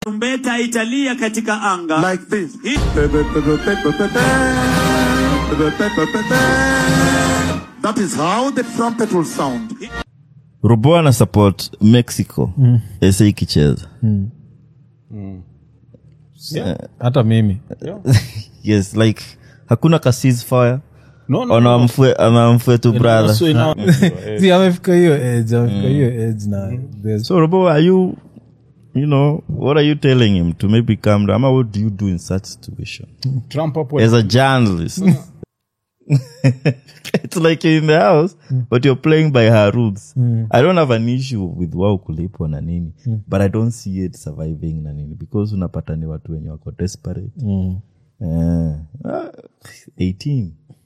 tarumbeta italia katika anga like this. Hii- That is how the trumpet will sound. robo ana support mexico ese ikicheza hata mimi yes like hakuna ka ceasefire No, no, anamfue anamfue tu brother Also ina- si amefika hiyo edge amefika hiyo edge na there's- so robo are you you know what are you telling him to maybe calm down ama what do you do in such situation Trump hapo as a journalist it's like you're in the house but you're playing by her rules i don't have an issue with wao kulipwa na nini but i don't see it surviving na nini because unapata ni watu wenye wako desperate Eh, ah, 18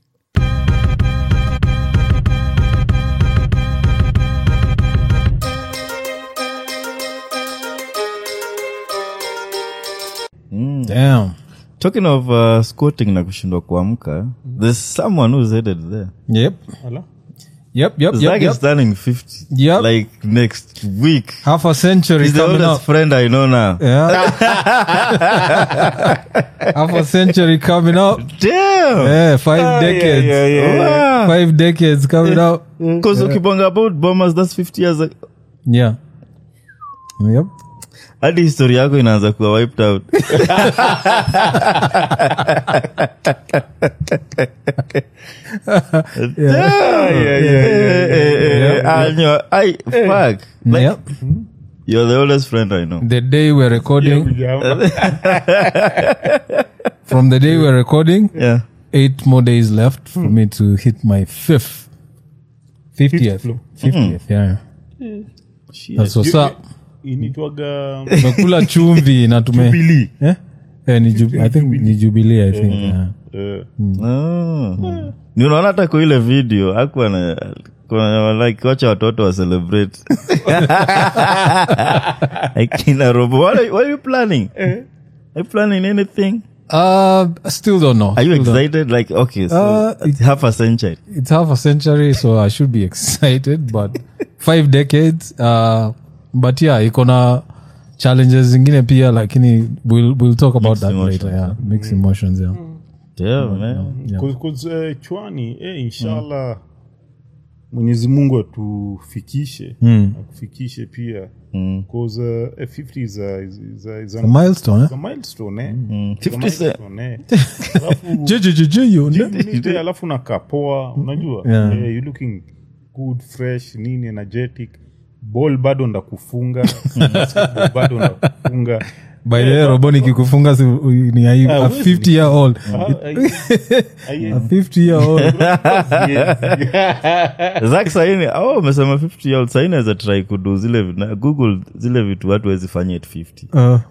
damn talking of uh, squatting na kushindwa kuamka there's someone who's headed there yep Hello? yep yep Zach yep, is yep. turning 50 Yep. like next week half a century he's the coming oldest up friend i know now yeah half a century coming up damn yeah five decades yeah, yeah, yeah. five decades coming up because ukibonga about bombers that's 50 years ago. yeah yep hadi histori yako inaanza kuwa wiped out Damn. Eh, eh, eh, I know. I fuck. Like, yep You're the oldest friend I know. the day we're recording from the day we're recording Yeah. eight more days left for me to hit my fifth 50th floor. 50th yeah that's what's up initwaga tumekula chumvi na tume Jubilee. eh? Eh, ni jub- I think ni jubilee i think yeah. Eh, Oh. ni unaona hata kwa ile video akuwa na kuna like wacha watoto wa celebrate like in a robo what are, what are you planning are you planning anything uh I still don't know are you Still don't- excited like okay so Uh, it's half a century it's half a century so i should be excited but five decades uh but yeah iko na challenges zingine pia lakini we'll, we'll talk about that emotions, later yeah mixed emotions yeah yeah man Yeah. cause- cause, eh, chwani eh, inshallah mwenyezi mungu atufikishe akufikishe pia cause eh, 50 is a, is, is a, is a, a milestone eh? is a milestone eh? 50 Is a cent. milestone, eh. Alafu- JJJJ, Nite, alafu nakapoa unajua Yeah. Eh, you looking good fresh nini energetic ball bado ndakufunga basketball bado ndakufunga by the way robo nikikufunga si- ni a, a huwezi 50 year old Ah, ai- ai- a 50 year old Zach saini oh umesema 50 year old saini naweza try kudu zile vi- na google zile vitu watu wezi fanya at 50 uh,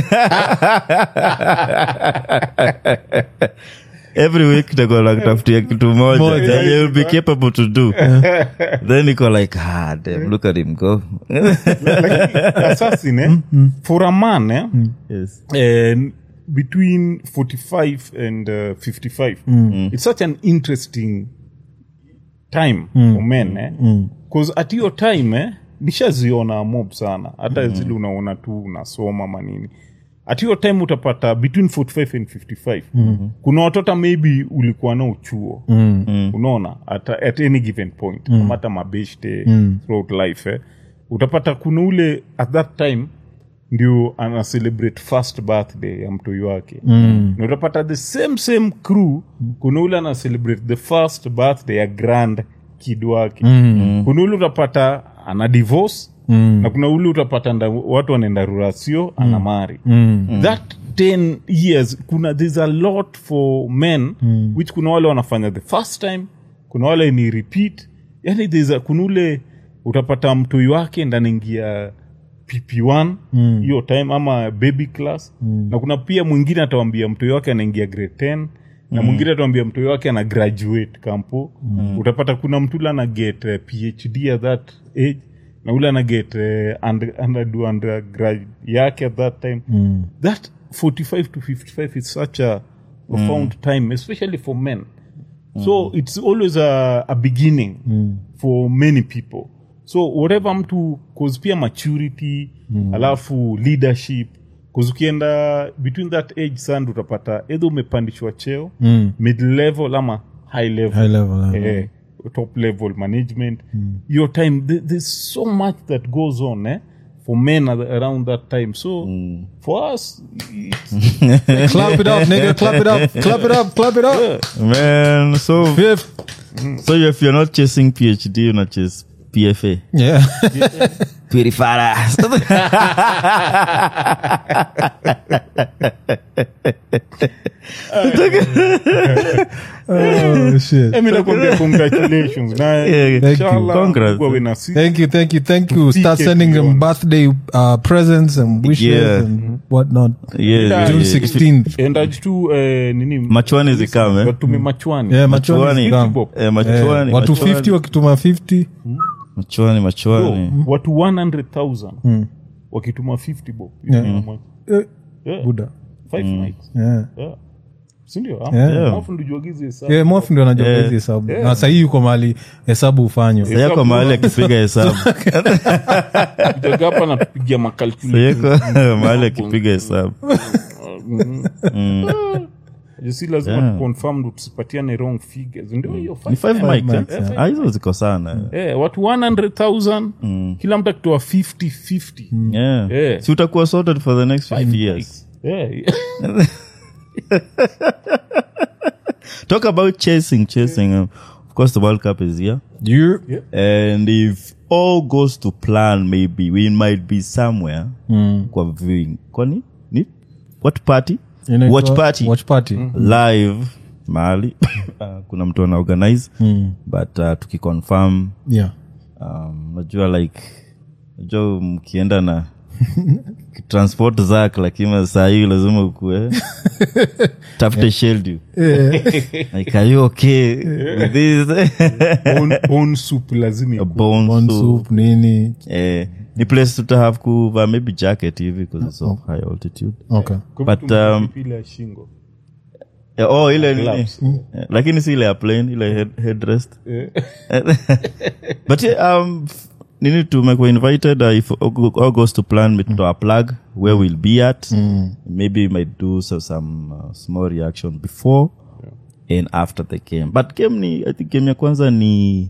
every week niko like kutafutia kitu moja Moja. that you will be capable to do then niko like ah damn look at him go assassin eh? for a man eh? yes eh, between 45 and uh, 55 it's such an interesting time for men eh? cause at hiyo time eh, nishaziona mob sana hata zile unaona tu unasoma manini at hiyo time utapata between 45 and 55 kuna watoto maybe ulikuwa nao chuo unaona at, at any given point mm. hata mabeshte throughout life eh. utapata kuna ule at that time ndio ana celebrate first birthday ya mtoi wake mm. na utapata the same same crew kuna ule ana celebrate the first birthday ya grand kid wake mm. kuna ule utapata ana divorce mm. na kuna ule utapata nda, watu wanaenda rurasio ana mari mm. that 10 years kuna there's a lot for men mm. which kuna wale wanafanya the first time kuna wale ni repeat yani there's a, kuna ule utapata mtoi wake ndanaingia pp1 hiyo mm. time ama baby class mm. na kuna pia mwingine atawambia mtoi wake anaingia grade 10 na mwingine atawambia mtoi wake ana graduate kampo mm. utapata kuna mtu ule ana get uh, phd at that age na ule ana get uh, under, underdo undergrad yake at that time mm. that 45 to 55 is such a profound time especially for men so it's always a, a beginning for many people so whatever mtu cause pia maturity alafu leadership 'Cause ukienda between that age sand utapata edha umepandishwa cheo mm. mid level ama high level, High level, eh. eh, top level management your time th- there's so much that goes on eh, for men ar- around that time so for us it's, clap it up nigga clap it up clap it up clap it up man so fifth so if you're not chasing phd una chase pfa yeah purifaras oh shit Eh, mi nakwambia congratulations na Yeah, thank you. inshallah Congrats. Mungu awe na sisi. Thank you, thank you, thank you. Start PK sending them beyond. birthday uh, presents and wishes Yeah. and whatnot. yeah, yeah, June yeah. 16th. endaji tu eh, nini Machwani zikame. watume machwani Yeah, machwani Machwani. zikam. Eh, Eh, machwani watu machwani. 50 wakituma 50 machwani machwani Bro, watu 100000 wakituma 50 bob Yeah. eh, Yeah. buda Five nights. yeah. Yeah. sindio Yeah. Mwafu ndio juagize hesabu. yeah, mof ndio anajua Yeah. hizi hesabu na sahii yuko mali hesabu hufanywa sayako mahali akipiga hesabu Kujaga hapa natupigia makalkulation. sayako mahali akipiga hesabu You see, lazima Yeah. tuconfirm ndo tusipatiane wrong figures ndio hiyo ni five five mic mics, eh? Ah, hizo ziko sana Eh, watu 100000 kila mtu akitoa 50 50 yeah. Yeah. si utakuwa sorted for the next five years Eh, talk about chasing chasing um, of course the world cup is here You- and if all goes to plan maybe we might be somewhere kwa viewing kwani ni what party inaitwa- watch party watch party live mahali uh, kuna mtu ana organize but uh, tukiconfirm yeah um, najua like najua mkienda na transport zak lakini saa hii lazima ukue tafute shield you like are you okay with this bone- bone soup lazima ikuwe. bone Corn soup soup nini eh, ni place tutahave kuvaa maybe jacket hivi because it's of high altitude okay Kwa But, vitu um, mpipila ya shingo Eh, oh ile nini Gloves. Eh, lakini si ile ya plane ile head, headrest Eh. but yeah, um f- nini tumekuwa invited uh, if all all goes to plan we to our plug where we'll be at maybe we might do so, some uh, small reaction before and after the game but game ni i think game ya kwanza ni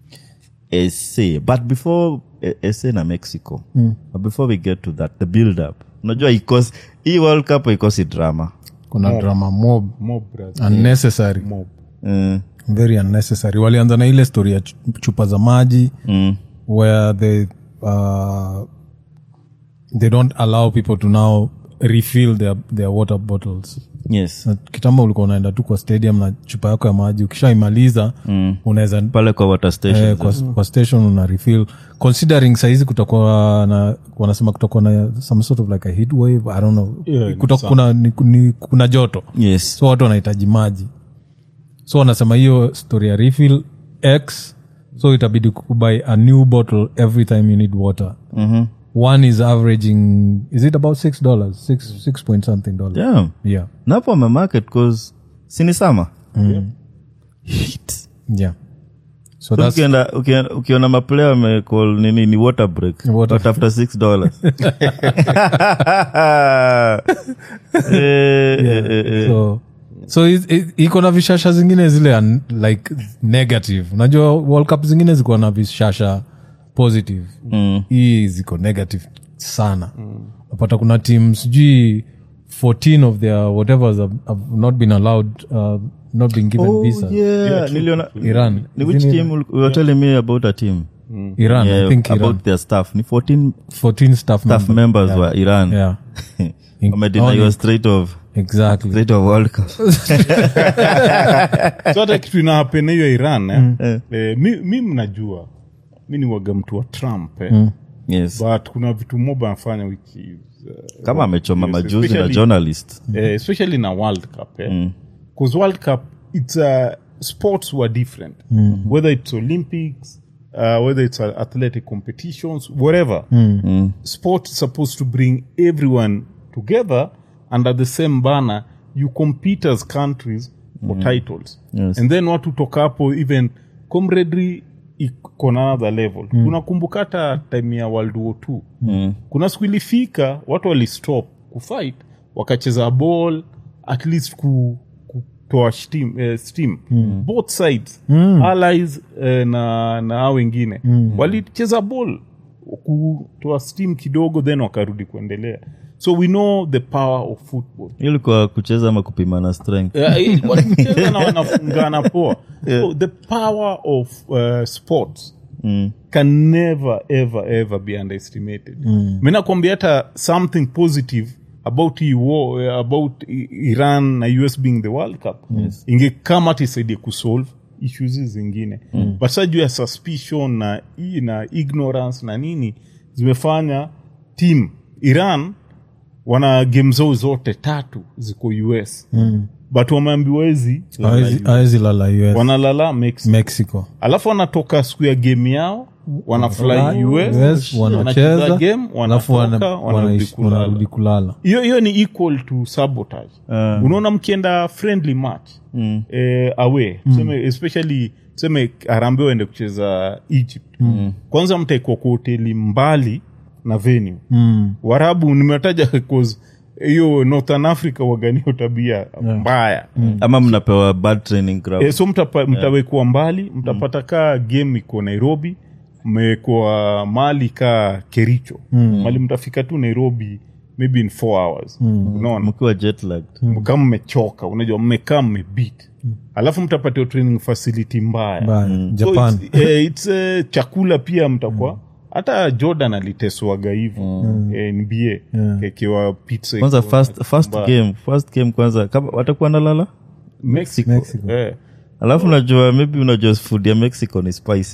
SA but before eh, SA na Mexico but before we get to that the build up unajua ikos hii world cup ikosi drama kuna drama mob Mob, brother. unnecessary Mob. uh, very unnecessary walianza na ile story ya chu- chupa za maji mm, where they uh, they don't allow people to now refill their, their water bottles yes Na kitambo ulikuwa unaenda tu kwa stadium na chupa yako ya maji ukishaimaliza mm. unaweza pale kwa water station eh, kwa, kwa station una refill considering saizi kutakuwa na wanasema kutakuwa na some sort of like a heat wave i don't know Yeah, Kuta, kuna, ni, ni, kuna joto yes so watu wanahitaji maji so wanasema hiyo story ya refill x so itabidi kubuy a new bottle every time you need water mm-hmm. one is averaging is it about six dollars six, six point something dollars yeah yeah napo amemarket cause sini sama yeah so that's ukienda ukienda- ukiona maplaya amecall nini ni water break Water- watafuta six dollars Eh, eh, eh, eh. so so it- it- iko na vishasha zingine zile un, like negative unajua world cup zingine ziko na vishasha positive Mm. hii ziko negative sana napata kuna team sijui 14 of their whatever have, have not been allowed uh, not been given Oh, visa yeah. Niliona- Iran. ni which Isn't it team you were telling me about a team iran i yeah, think iran about their staff ni 14 14 staff, staff members. members yeah. were iran yeah wamedeny Only- your straight of exactly straight of world cup so hata kitu inahapena hiyo iran eh? Eh, mi, mi mnajua mi ni waga mtu wa trump eh? yes but kuna vitu moba anafanya wiki uh, kama amechoma Yes, majuzi na especially- journalist eh, especially na world cup eh? because world cup it's uh, sports were different whether it's olympics uh, whether it's uh, athletic competitions whatever sport is supposed to bring everyone together under the same banner you compete as countries for titles Yes. and then watu toka hapo even comradry iko na another level unakumbuka hata time ya world war two kuna siku ilifika watu walistop kufight wakacheza ball at least ku, kutoa steam, eh, steam. both sides allies eh, na na hao wengine walicheza ball kutoa steam kidogo then wakarudi kuendelea so we know the power of football ilikuwa kucheza ama kupimana strength Eh, wanacheza na wanafungana poa so the power of uh, sports can never ever ever be underestimated mm. mi nakwambia hata something positive about hii war, eh, about I- iran na us being the world cup yes. ingekama hata isaidie kusolve issues hizi zingine mm. but sa juu ya suspicion na, i- na ignorance na nini zimefanya team iran wana game zao zote tatu ziko us mm. but wameambiwa hizi Hawezi- hawezi lala US, wanalala mexico mexico alafu wanatoka siku ya game yao wanafly us US, wanacheza wanacheza game alafu wana- wanatoka wanarudi wanaishi- wanarudi kulala kulala hiyo hiyo ni equal to sabotage unaona mkienda friendly match mm. eh, away tuseme especially tuseme arambe waende kucheza egypt mm. kwanza mtaekwa kwa hoteli mbali na venue mm. warabu nimetaja cause hiyo northern africa waganio tabia mbaya ama mnapewa bad training ground e, so mtapa, mtawekwa mbali mtapata kaa game iko nairobi mmewekwa mali kaa kericho mm. mali mtafika tu nairobi maybe in four hours mm. unaona mkiwa jet lagged kama mmechoka unajua mmekaa mmebit alafu mtapatiwa training facility mbaya Mbaya. So japan it's, eh, it's, eh, chakula pia mtakuwa hata jordan aliteswaga hivo eh, nba kekewa pizza kwanza ikiwa first, first mbaya. game first game kwanza kama watakuwa nalala mexico, Mexico. Eh. alafu unajua maybe unajua food ya mexico ni spicy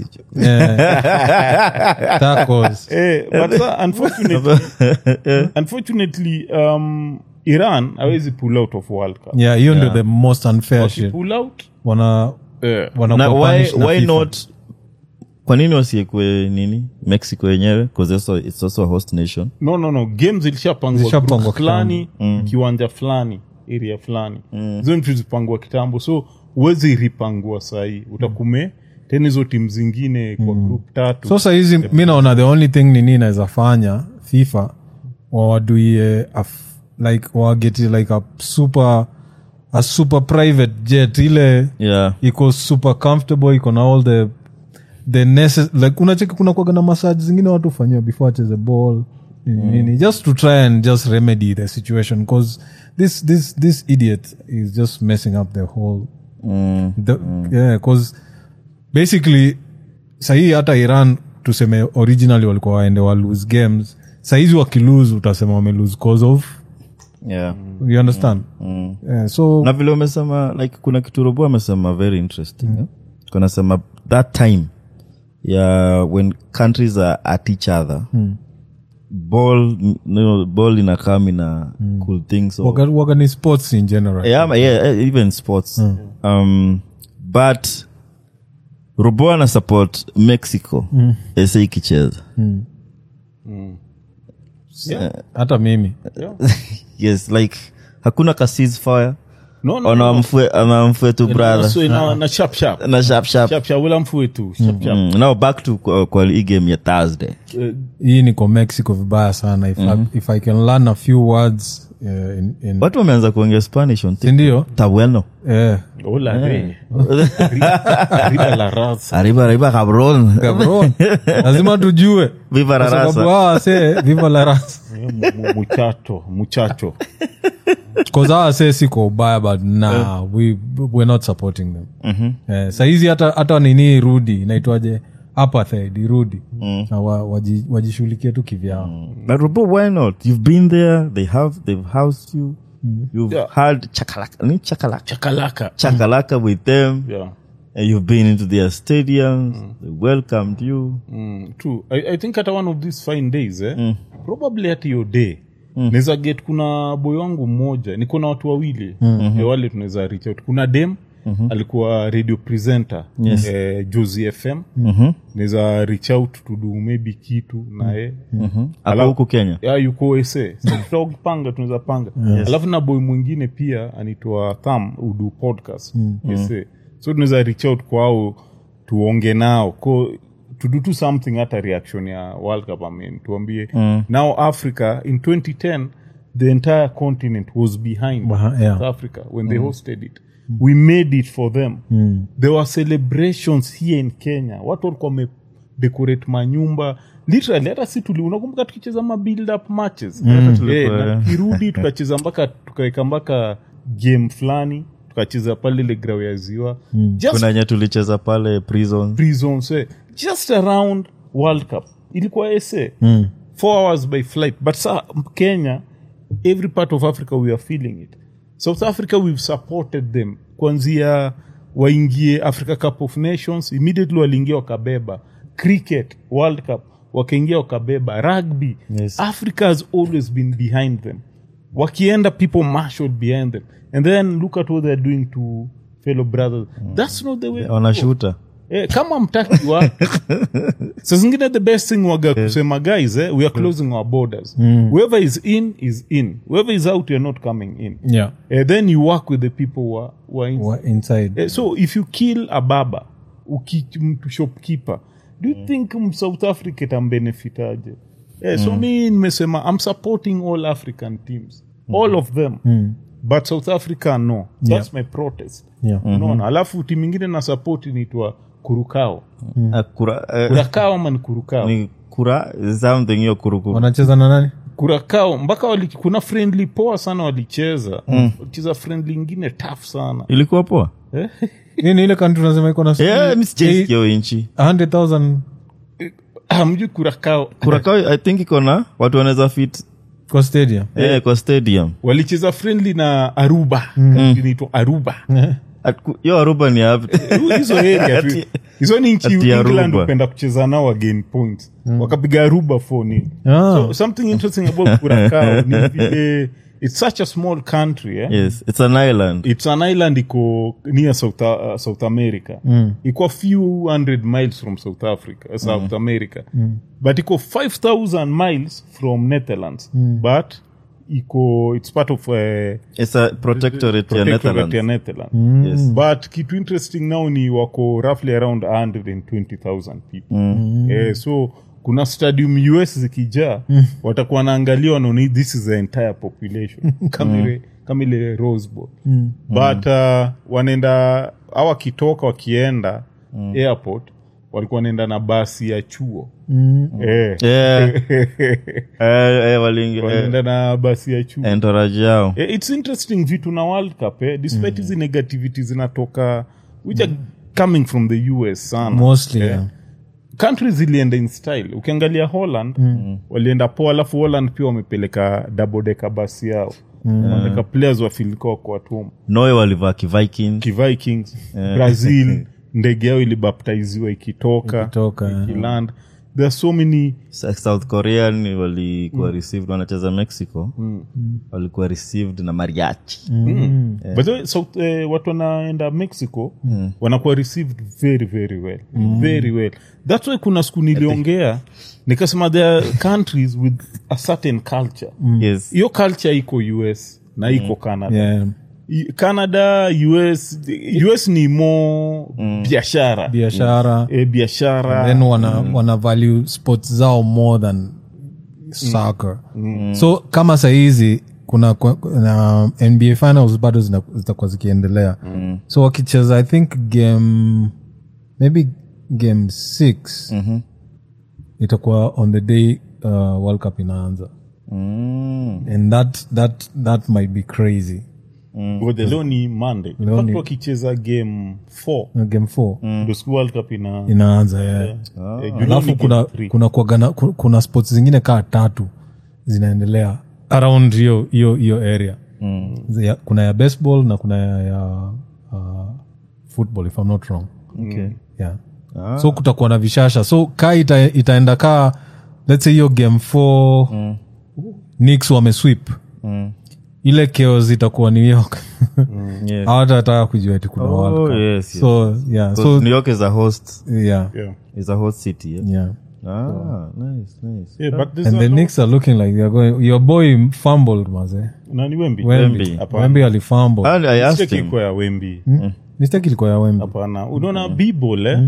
Yeah. tacos Eh, but sir, unfortunately, unfortunately um, iran awezi pull out of world cup yeah hiyo ndio the most unfair shit pull out wana eh, wanakuwa na why, punished na why FIFA. not kwa nini wasiekwe nini mexico yenyewe because also, it's also a host nation no no no games zilishapangwa Zilishapangwa group fulani kiwanja fulani area fulani hizo nchi zipangwa kitambo so huwezi ripangua sahii utakume tena hizo timu zingine kwa group tatu so sahizi mi naona the only thing nini inaweza fanya fifa wawaduie a f- like wageti like a super a super private jet ile yeah iko super comfortable iko na all the the necess- like unacheki kuna kwaga na massage zingine watu fanyiwa before acheze ball nini nini just to try and just remedy the situation because this this this idiot is just messing up the whole the, yeah cause basically sahii hata iran tuseme originally walikuwa waende wa lose games sahizi wakilose utasema wame lose cause of yeah you understand yeah, so na vile umesema like kuna kitu robo amesema very interesting mm. kunasema that time ya when countries are at each other mm. ball no, ball inakam ina mm. cool things so, waga, waga ni sports in general yeah, ama- yeah, even sports um, but robo ana support mexico mm. ese ikicheza hata mimi yes like hakuna ka ceasefire no, no, ona no. mfue ana mfue tu brother So, na, na sharp sharp na sharp sharp sharp sharp wala mfue tu sharp sharp Mm, now back to kwa, kwa hii game ya thursday hii niko mexico vibaya sana if, I, if i can learn a few words uh, in, in watu wameanza kuongea spanish on TikTok. sindio tabueno eh, hola re riba la raza arriba arriba cabron Cabrón. lazima tujue viva la Kwa sababu raza hawa wasee viva la rasa Eh, mu- mu- muchacho muchacho Cause hawa wasee siko ubaya but nah, we, we're not supporting them eh, sahizi hata hata nini irudi inaitwaje apartheid irudi na wa, waji- wajishughulikie tu kivyao but Robo, why not you've been there they have they've housed you you've Yeah. had chakalaka ni chakalaka chakalaka chakalaka with them yeah and you've been into their stadiums they welcomed you Mm, true I, i think hata one of these fine days eh? probably hata hiyo day mm. naweza get kuna boy wangu mmoja niko na watu wawili mm-hmm. wale tunaweza reach out kuna dem mm-hmm. alikuwa radio presenter yes. eh, josi fm mm-hmm. naweza reach out to do maybe kitu naye mm-hmm. ako huku kenya ya yuko ese tutakupanga tunaweza panga alafu na boy mwingine pia anaitwa tham udu podcast ese so tunaweza reach out kwao tuonge nao ko to do to something hata reaction ya world cup I mean, tuambie now africa in 2010 the entire continent was behind Behi- yeah. south africa when they hosted it we made it for them there were celebrations here in kenya watu walikuwa wamedecorate manyumba literally hata si tuli unakumbuka tukicheza ma build up matches Eh, tulikuwa, na eh. tukirudi tukacheza mpaka tukaweka mpaka game fulani tukacheza pale ile grau ya ziwa just kuna nye tulicheza pale prison prisons eh, just around world cup ilikuwa sa four hours by flight but sa kenya every part of africa we are feeling it south africa we've supported them kwanzia waingie africa cup of nations immediately waliingia wakabeba cricket world cup wakaingia wakabeba rugby Yes. africa has always been behind them wakienda people marshaled behind them and then look at what they're doing to fellow brothers that's not the way to go. wanashuta Eh, kama mtaki wa sa zingine the best thing waga kusema guys eh, we are closing our borders whoever is in is in whoever is out you're not coming in yeah eh, then you work with the people who are, who are in. Wa- inside Eh, so if you kill a baba uki- mtu shopkeeper do you think msouth africa itambenefitaje eh, so mi nimesema i'm supporting all african teams all of them but south africa no that's my protest yeah unaona alafu timu ingine na support inaitwa kurukao Ah, kura, eh, kurakao ama ni kurukao ni kura something hiyo kurukuru wanacheza na nani kurakao mpaka wali, kuna friendly poa sana walicheza walicheza friendly ingine tough sana ilikuwa poa nini ile country unasema iko na yeah, mi sijaisikia hiyo inchi 100000 hamjui kurakao kurakao i think iko na watu wanaweza fit kwa stadium eh, kwa stadium walicheza friendly na aruba inaitwa aruba At- ku- hiyo aruba ni hapi hizo area tu. Ati- hizo ni nchi ati england Aruba. upenda kucheza nao again points wakapiga aruba for nini Ah. so something interesting about kurakao ni vile it's such a small country eh? yes it's an island it's an island iko near south, uh, south america mm. iko a few hundred miles from south africa uh, south america but iko 5000 miles from netherlands but iko it's part of uh, it's a protectorate ya protectorate ya netherlands netherlands yes but kitu interesting now ni wako roughly around 120000 people eh, so kuna stadium us zikijaa watakuwa wanaangalia wanaona this is the entire population kama ile kama ile rose bowl but uh, wanaenda au wakitoka wakienda airport walikuwa wanaenda na basi ya chuo eh, yeah eh, eh, walingi eh, wanaenda na basi ya chuo entourage yao Eh, it's interesting vitu na world cup eh? despite hizi negativity zinatoka which are coming from the us sana mostly Eh, yeah. countries zilienda in style ukiangalia holland walienda poa alafu holland pia wamepeleka dabodeka basi yao wameweka players wafilikuwa kwa watum noe walivaa kivikings kivikings brazil ndege yao ilibaptiziwa ikitoka Ikitoka, eh. ikiland there are so many south korea ni walikuwa received wanacheza mexico walikuwa received na mariachi By the way, South, eh, watu wanaenda mexico wanakuwa received very very well very well thats why kuna siku niliongea nikasema there are countries with a certain culture yes hiyo culture iko us na iko canada yeah I- canada us us ni mo biashara biashara eh, biashara then wana, wana value sports zao more than soccer so kama sahizi kuna, kuna nba finals bado zina- zitakuwa zikiendelea so wakicheza i think game maybe game six itakuwa on the day uh, world cup inaanza and that, that, that might be crazy ngoja leo ni monday In Leo fact, ni- wakicheza game four Na game four ndo siku world cup ina inaanza yeah. eh, juu leo ni alafu game kuna, three. kuna, kuagana, ku- kuna sports zingine kaa tatu zinaendelea around hiyo hiyo hiyo area mm. ya, kuna ya baseball na kuna ya, ya uh, football if I'm not wrong okay. yeah. so kutakuwa na vishasha so ka ita, itaenda kaa let's say hiyo game four mm. nix wameswip mm. ile chaos itakuwa new york yes. hawatataka kujua eti kuna Oh, World Cup. yes, yes. so yeah so so new york is a host yeah yeah. is a host city yeah? yeah ah nice nice Yeah, but there's and a the lot- Knicks are looking like they're going. Your boy fumbled, maze. nani wembi Wemby, Wemby. Hapana. Wemby alifumble. and i asked Mistake him ilikuwa ya wembi Mistake ilikuwa ya Wemby. hapana unaona bball eh?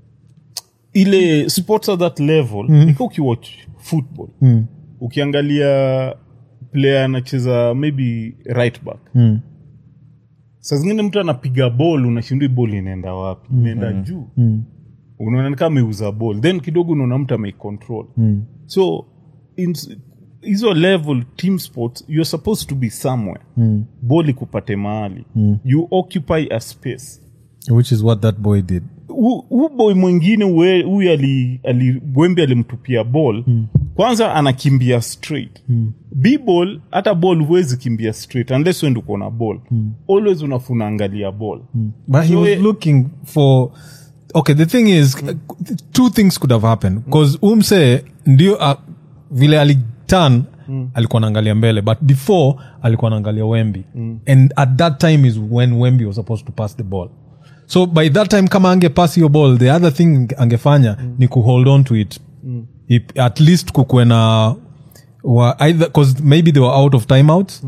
ile sports at that level ika ukiwatch football ukiangalia player anacheza maybe right back Mm. saa zingine mtu anapiga ball unashindwa hii ball inaenda wapi inaenda juu Mm. unaona ni kama ameuza ball then kidogo unaona mtu ameicontrol Mm. so in hizo level team sports you're supposed to be somewhere Mm. ball ikupate mahali you occupy a space which is what that boy did Hu- hu boy mwingine we- huyu ali, ali gwembe alimtupia ball kwanza anakimbia straight mm. bball hata ball huwezi kimbia straight unless wende uko na ball always unafuna angalia ball but he So, was eh, looking for okay the thing is two things could have happened because umse ndio uh, vile alitan alikuwa naangalia mbele but before alikuwa naangalia wemby and at that time is when wemby was supposed to pass the ball so by that time kama ange pass your ball the other thing angefanya ni kuhold on to it If, at least kukuwe na wa, either cause maybe they were out of timeouts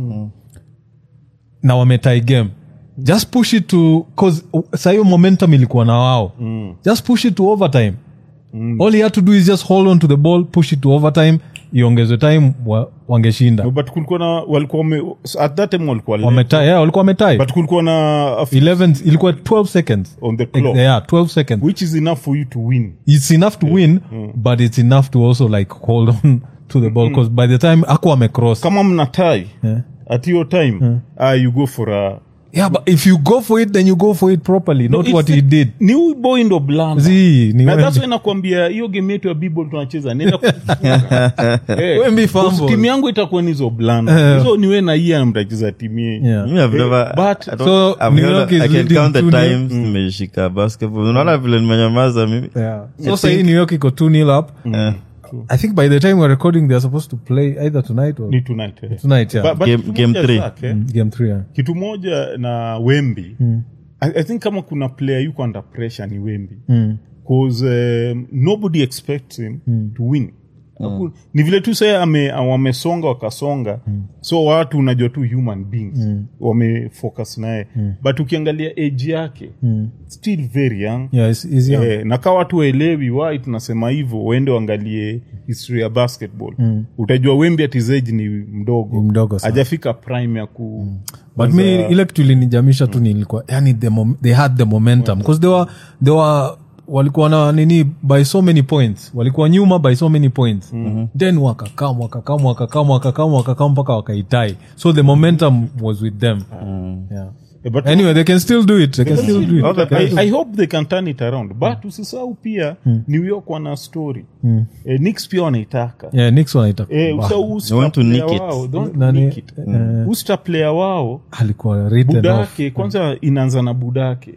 na wametie game just push it to cause sa hiyo momentum ilikuwa na wao just push it to overtime all he had to do is just hold on to the ball push it to overtime iongezwe time wa, wangeshinda No, but kulikuwa na walikuwa wame, at that time walikuwa late. wametie yeah, walikuwa wametie but kulikuwa na a f- 11 ilikuwa 12 seconds on the clock yeah 12 seconds which is enough for you to win it's enough to win but it's enough to also like hold on to the ball because by the time aku amecross kama mna tie Yeah. at your time ah, you go for a yeah but if you go for it then you go for it properly not it's what the- he did ni huyu boy ndo blanda Zii, ni na that's Wemby. why nakwambia hiyo game yetu ya bball tunacheza nenda kufunga. Eh, Wemby because fumble. timu yangu itakuwa ni hizo blanda hizo niwe na iya mtacheza timu yenyu yeah Me, I've never- but- I don't- so I've New never- York is I can leading count the 2-0. times nimeshika basketball unaona vile nimenyamaza mimi Yeah. So say New York iko 2 nil up. Eh, I think by the time we're recording, they're supposed to play either tonight or ni tonight eh. tonight. Yeah, But- but Game- kitu game moja three. Zach, eh, game three. Yeah. kitu moja na wembi I, i think kama kuna player yuko under pressure ni wembi bcause um, nobody expects him to win Haku- ni vile tu saa ame, wamesonga wakasonga so watu unajua tu human beings wamefocus naye but ukiangalia age yake still very young Yeah, it's, it's young. Eh, na kaa watu waelewi why tunasema hivyo waende waangalie history ya basketball utajua wembi atizeji ni mdogo Ni mdogo sana. hajafika prime ya ku But me, ile kitu ilinijamisha tu nilikuwa yani the mom, they had the momentum because they were, they were walikuwa na nini by so many points walikuwa nyuma by so many points then wakakam wakakam wakakam wakakam wakakam mpaka wakaitai so the momentum was with them yeah. Eh, but anyway they can still do it they can still do it all the I, I hope they can turn it around but usisahau pia new york wana story eh, Knicks pia wanaitaka yeah Knicks wanaita eh, Bah. usa- usta They want to player nick it. wao, don't Nani- nick it. usta player wao alikuwa written off budake kwanza inaanza na budake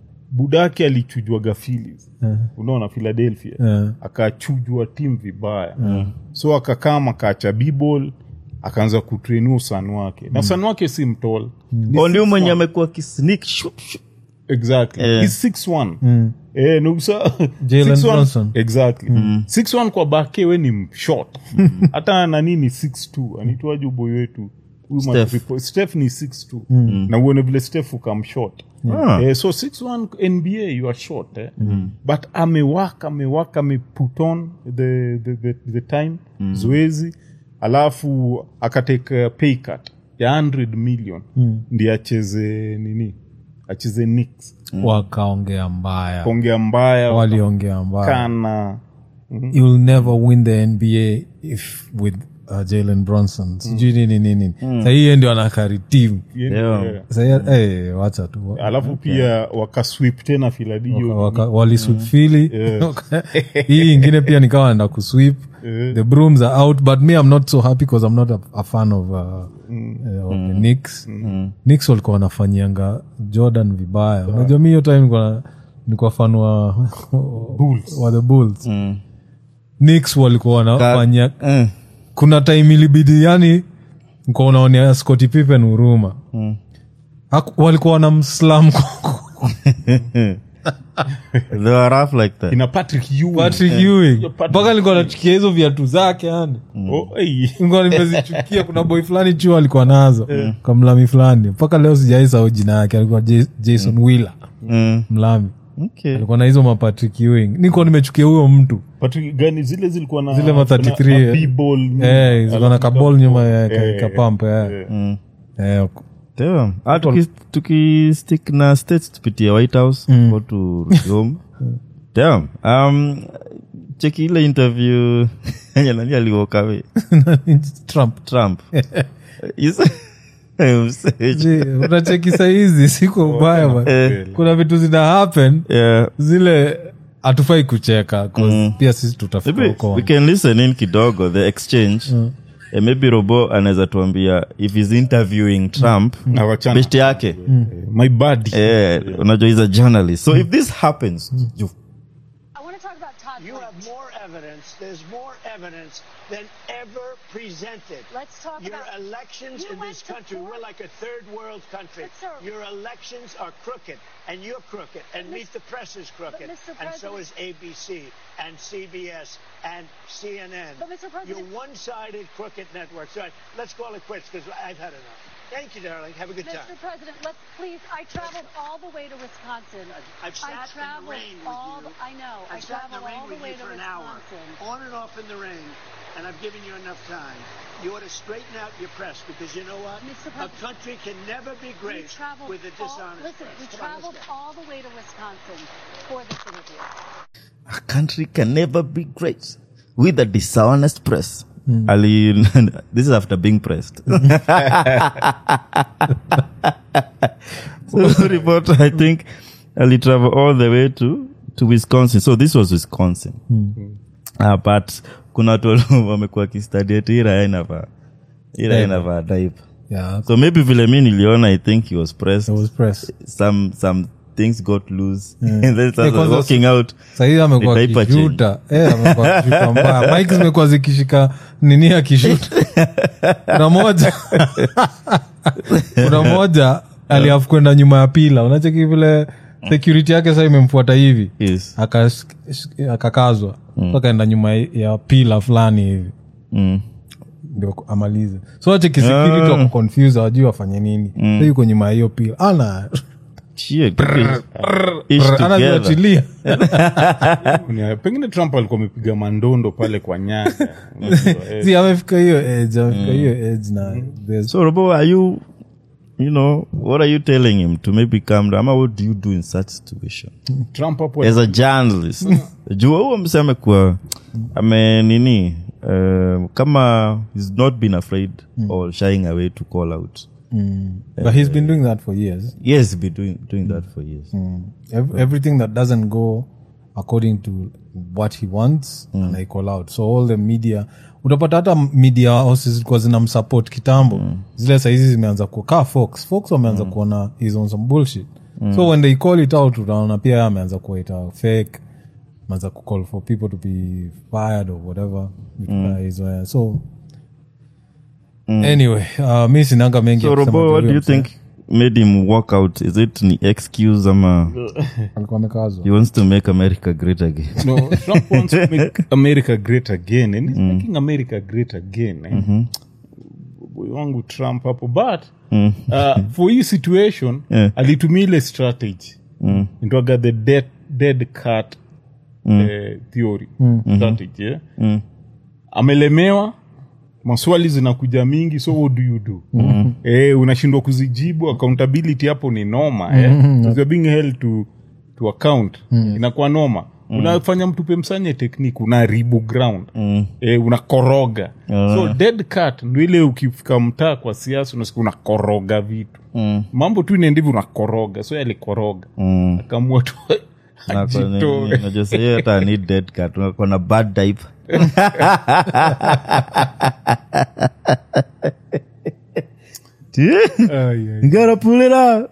budake alichujwaga Phillies unaona philadelphia Yeah. akachujwa tim vibaya so akakama akaacha bball akaanza kutrenu usan wake na usan wake si mtol oh, ndio mwenye amekuwa kisnik shoot, shoot. exactly Eh. he's 6'1 eh nusa Jalen 6'1 Brunson. exactly 6'1 kwa bake we ni short hata nani ni 6'2 anaitwaje uboy wetu Huyu Steph. matripo- Steph ni 6'2 na uone vile Steph ukam short Ah. eh, so 6'1 nba you are short eh? but amewaka amewaka ameput on the, the, the, the time zoezi alafu akateka pay cut ya 100 million ndi acheze nini acheze Knicks wakaongea mbaya kuongea mbaya waliongea mbaya kana you'll never win the nba if with uh, jalen bronson sijui nini nini sahii ndio anakari timu Yeah. Yeah. Sahii, eh, wacha tu alafu pia wakaswip tena filadio Waka- waliswip fili hii ingine pia nikawa enda kuswip the brooms are out but me i'm not so happy because i'm not a, a fan of, uh, uh, of the Knicks. Knicks walikuwa wanafanyianga jordan vibaya unajua mi hiyo time nilikuwa- nilikuwa fan wa, wa the bulls Knicks walikuwa wanafanya Eh. kuna time ilibidi yani nikuwa unaonea scotty pippen huruma Haku- walikuwa wanamslam They were rough like that. ina patrick Ewing. patrick ewing Patrick mpaka nilikuwa nachukia hizo viatu zake yani Oh, hey. Nilikuwa nimezichukia kuna boy fulani chuo alikuwa nazo kwa mlami fulani mpaka leo sijaisahau jina yake alikuwa J- jason wheeler Mm. mlami okay. alikuwa na hizo mapatrick ewing niko nimechukia huyo mtu Patrick gani zile zilikuwa na Zile ma 33, na- eh. na b-ball, Eh, zilikuwa na alafu kabol nyuma ya eh, ka- kapamp eh. mm. Eh, Damn. Ah, tuki- tukistick na states tupitie white house mm. tu home Damn. um, cheki ile interview enye nani aliwokawe trump trump Is- Mseji. Je, unacheki sahizi siko ubaya man. Eh. kuna vitu zina happen Yeah. zile hatufai kucheka 'cause pia sisi tutafika maybe huko we can listen in kidogo the exchange Eh, maybe robo anaweza tuambia if he's interviewing trump na wachana. best yake my body eh, unajua he's a journalist so if this happens you I want to talk about Todd. You Blanchard. have more evidence. There's more evidence than ever presented. Let's talk Your about- elections You in went this to country, court. we're like a third world country. But, sir- Your elections are crooked, and you're crooked, and Meet the Press is crooked, Mr. and so President- is ABC, and CBS, and CNN. But, Mr. President- You're one-sided crooked networks. All right, let's call it quits because I've had enough. Thank you, darling. Have a good Mr. time. President, let's please. I traveled all the way to Wisconsin. I've sat I in the traveled rain with all. you. The, I know. I I've sat in the traveled rain all the with way you to for an hour, Wisconsin. on and off in the rain, and I've given you enough time. You ought to straighten out your press because you know what? Mr. A President- country can never be We great traveled with a all, dishonest listen, press. we Come on, let's traveled go. all the way to Wisconsin for this interview. a country can never be great with a dishonest press. Ali, this is after being pressed. so reporter, I think, Ali travel all the way to to Wisconsin. So this was Wisconsin. Uh, but kuna watu wamekuwa kistudy ati hii raya inavaa hii raya inavaa diaper. yeah, So maybe vile mi niliona, I think he was pressed. it was press some some things got loose and then started kwanza- walking out. sahii amekuwa Ni diaper kishuta Eh, amekuwa kishuta mbaya mike zimekuwa zikishika nini akishuta kuna moja kuna moja aliafu kwenda nyuma ya pila unacheki vile security yake saa imemfuata hivi Yes. Akas- akakazwa mm. akaenda nyuma ya pila fulani hivi Mm. ndio amalize so acheki security wako confused hawajui wafanye nini so yuko nyuma ya hiyo pila ana Shit, okay. Ish together. anaziachilia Ni- pengine trump alikuwa amepiga mandondo pale kwa nyaga Unajua, eh, si amefika hiyo edge amefika hiyo edge na there's- So, Robo, are you, you know, what are you telling him to maybe calm down? Ama what do you do in such situation trump hapo as a journalist? Jua huo mse amekuwa ame nini uh, kama he's not been afraid or shying away to call out. but he's been doing that for years Yes, he's been doing doing that for years. Ev- everything that doesn't go according to what he wants and I call out so all the media utapata hata media houses zilikuwa zinamsupport kitambo zile sahizi zimeanza ku kaa fox fox wameanza kuona is on some bullshit so when they call it out utaona pia yeye ameanza kuita fake ameanza kucall for people to be fired or whatever vitu kaa hizo, yeah. so anyway uh, mi sinanga mengi So, ya kusema Robo, juu what do ya you msee. think made him walk out? Is it ni excuse ama alikuwa amekazwa he wants to make America great again? no trump wants to make america great again and he's making america great again eh? boy wangu trump hapo but uh, for hii situation Yeah. alitumia ile strategy mm. intwaga the dead, dead cat eh, theory strategy eh? amelemewa maswali zinakuja mingi so what do you do mm-hmm. eh, unashindwa kuzijibu accountability hapo ni noma eh? mm-hmm. you're being held to, to account mm-hmm. inakuwa noma mm. unafanya mtupe msanye teknik unaharibu ground mm. eh, unakoroga so dead cat ndo ile ukifika mtaa kwa siasa unasikia unakoroga vitu mm. mambo tu inaendivi unakoroga so alikoroga mm. akamua tu ajitoe najua sahii hata ni dead cat uko na bad diaper You gotta pull it out.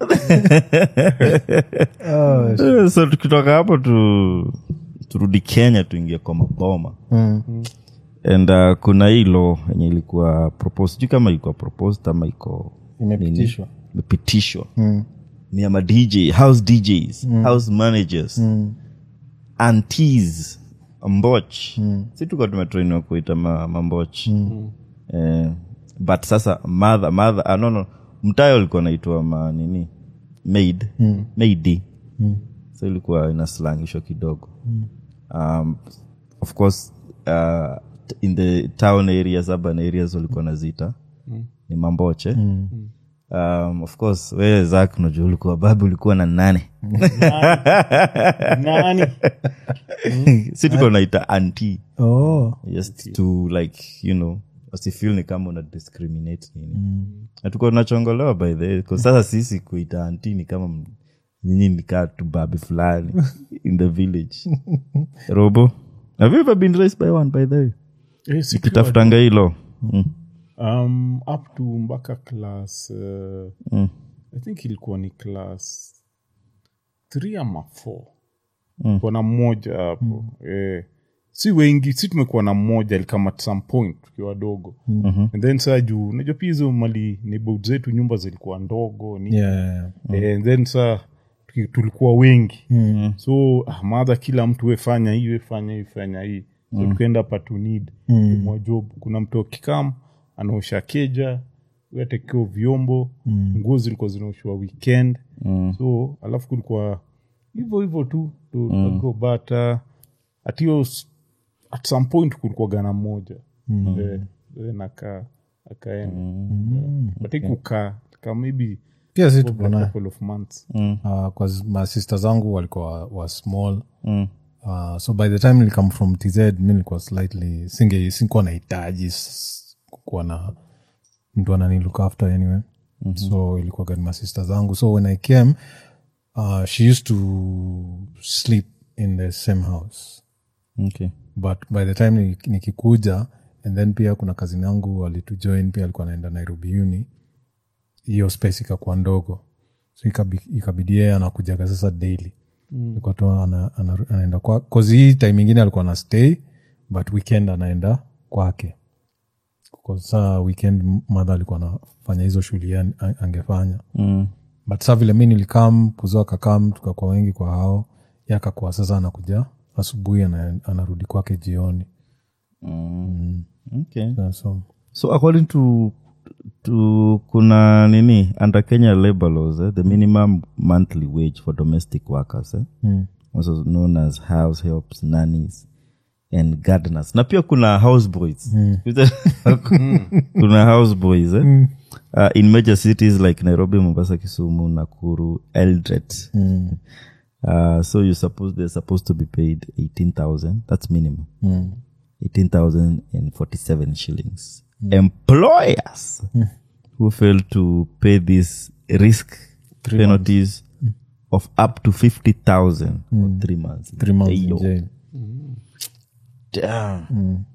Eh, so tukitoka hapo tu turudi kenya tuingie kwa maboma and uh, kuna hii law yenye ilikuwa proposed sijui kama ilikuwa proposed ama iko Imepitishwa. nini? imepitishwa ni ama dj house djs house managers antis mboch si tuka tumetrainiwa kuita ma, mamboch eh, but sasa mother mother ah, no, no mtayo alikuwa naitwa ma nini maid maidi so ilikuwa inaslangishwa kidogo um, of course uh, t- in the town areas urban areas walikuwa nazita ni mamboche um, of course wewe zak unajua ulikuwa babi ulikuwa na nane nani si tuko naita anti oh. just to like you know wasifil ni kama una discriminate nini na tuko tunachongolewa by the way 'cause sasa sisi kuita anti ni kama m- nyinyi nikaa tu babi fulani in the village robo have you ever been raised by one by the way Eh, sikiwa- kitafutanga hilo mm. um, up to mpaka class uh, Mm. i think ilikuwa ni class three ama four mm. na mmoja hapo eh, si wengi si tumekuwa na mmoja alikama at some point tukiwa wadogo mm-hmm. and then saa juu unajua pia hizo mali neighborhood zetu nyumba zilikuwa ndogo ni yeah. Eh, and then sa tuki- tulikuwa wengi mm. so ah, madha kila mtu wefanya hii wefanya hii fanya hii so mm. tukaenda patunid mm. job kuna mtu akikam anaosha keja atekeo vyombo mm. nguo zilikuwa zinaoshwa weekend mm. so alafu kulikuwa hivyo hivyo tu tunago bata atio at some point kulikuwa gana moja mm. eh, then aka akaenda mm. but ikukaa ka maybe pia si over tuko a naye couple of months uh, cause masista zangu walikuwa wa small uh, so by the time nilikam from tz mi nilikuwa slightly singe sikuwa nahitaji s- kukuwa na mtu anani look after anyway mm-hmm. so ilikuwa gani masista zangu so when i came uh, she used to sleep in the same house okay. but by the time ni- nikikuja and then pia kuna kazini yangu alitujoin pia alikuwa anaenda nairobi uni hiyo space ikakuwa ndogo so ikabi- ikabidi yeye anakujaga sasa daily mm. tu ana, ana, anaenda kwa kozi hii time ingine alikuwa na stay but weekend anaenda kwake Kwa saa weekend madha alikuwa anafanya hizo shughuli yeye an- angefanya mm. but saa vile mi nilikam kuzoa kakam tukakuwa wengi kwa hao yakakuwa sasa anakuja asubuhi ana, anarudi kwake jioni okay. Yeah, so so according to to kuna nini under kenya labor laws eh, the minimum monthly wage for domestic workers eh, also known as house helps nannies and gardeners na pia kuna house boys kuna house boys eh? uh, in major cities like nairobi mombasa kisumu nakuru eldret uh, so you suppose they're supposed to be paid 18000 that's minimum 18,047 shillings. Employers who fail to pay these risk penalties of up to 50,000 for three months. three months in Ayo. jail. Damn.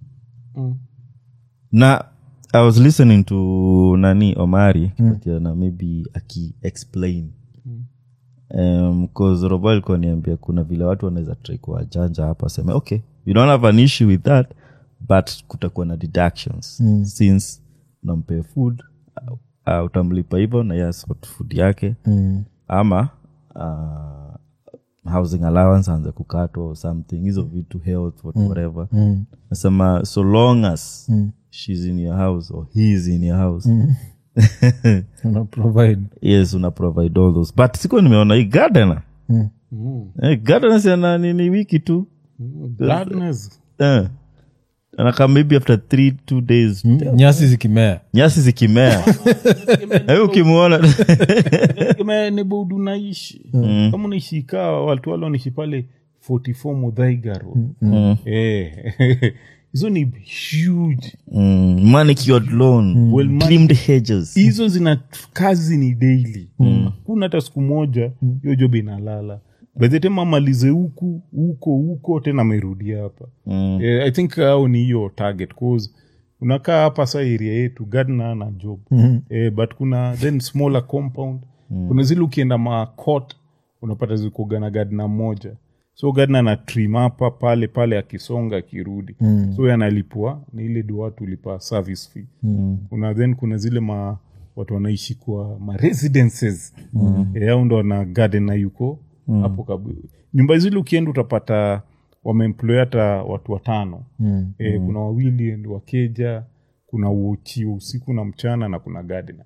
Na I was listening to Nani Omari mm. maybe aki explain um, cause Robo alikuwa niambia kuna vile watu wanaweza try kuwajanja hapa aseme okay we don't have an issue with that but kutakuwa na deductions mm. since unampea food uh, uh, utamlipa hivyo na yes food yake mm. ama uh, housing allowance aanze kukatwa or something hizo vitu health what, whatever nasema so long as she's in your house or he is in your house Una provide yes una provide all those but siko nimeona hii gardener eh, gardener siana nini wiki tu Gardeners. eh. anakaa maybe after three two days nyasi zikimea nyasi zikimea Eh, ukimwona Kama neighborhood unaishi kama unaishi kaa watu wale wanaishi pale 44 Muthaiga Road. Eh. hizo ni huge mm, manicured lawn Well, man- trimmed hedges hizo zina kazi ni daily kuna hata siku moja hiyo job inalala bethetema amalize huku huko huko tena amerudi hapa mm. eh, i think au ni hiyo target cause unakaa hapa sa area yetu gardener na job mm-hmm. eh, but kuna then smaller compound mm. kuna zile ukienda macot unapata zikoga na gardener moja so gardener na trim hapa pale pale akisonga akirudi mm. so yanalipwa ni ile du watu lipa service fee mm. kuna then kuna zile ma watu wanaishi kwa ma residences mm. e, au ndo wana gardener yuko hapo kabu nyumba zile ukienda utapata wameemploy hata watu watano mm. e, kuna wawili ndi wakeja kuna uochi wa usiku na mchana na kuna gardener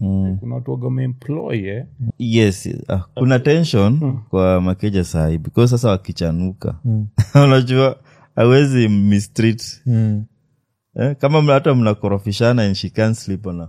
kuna watu waga wameemploy eh? yes ah, kuna tension kwa makeja sahi because sasa wakichanuka unajua awezi mistreat Mm. eh, kama mna- hata mnakorofishana and she can't sleep on her.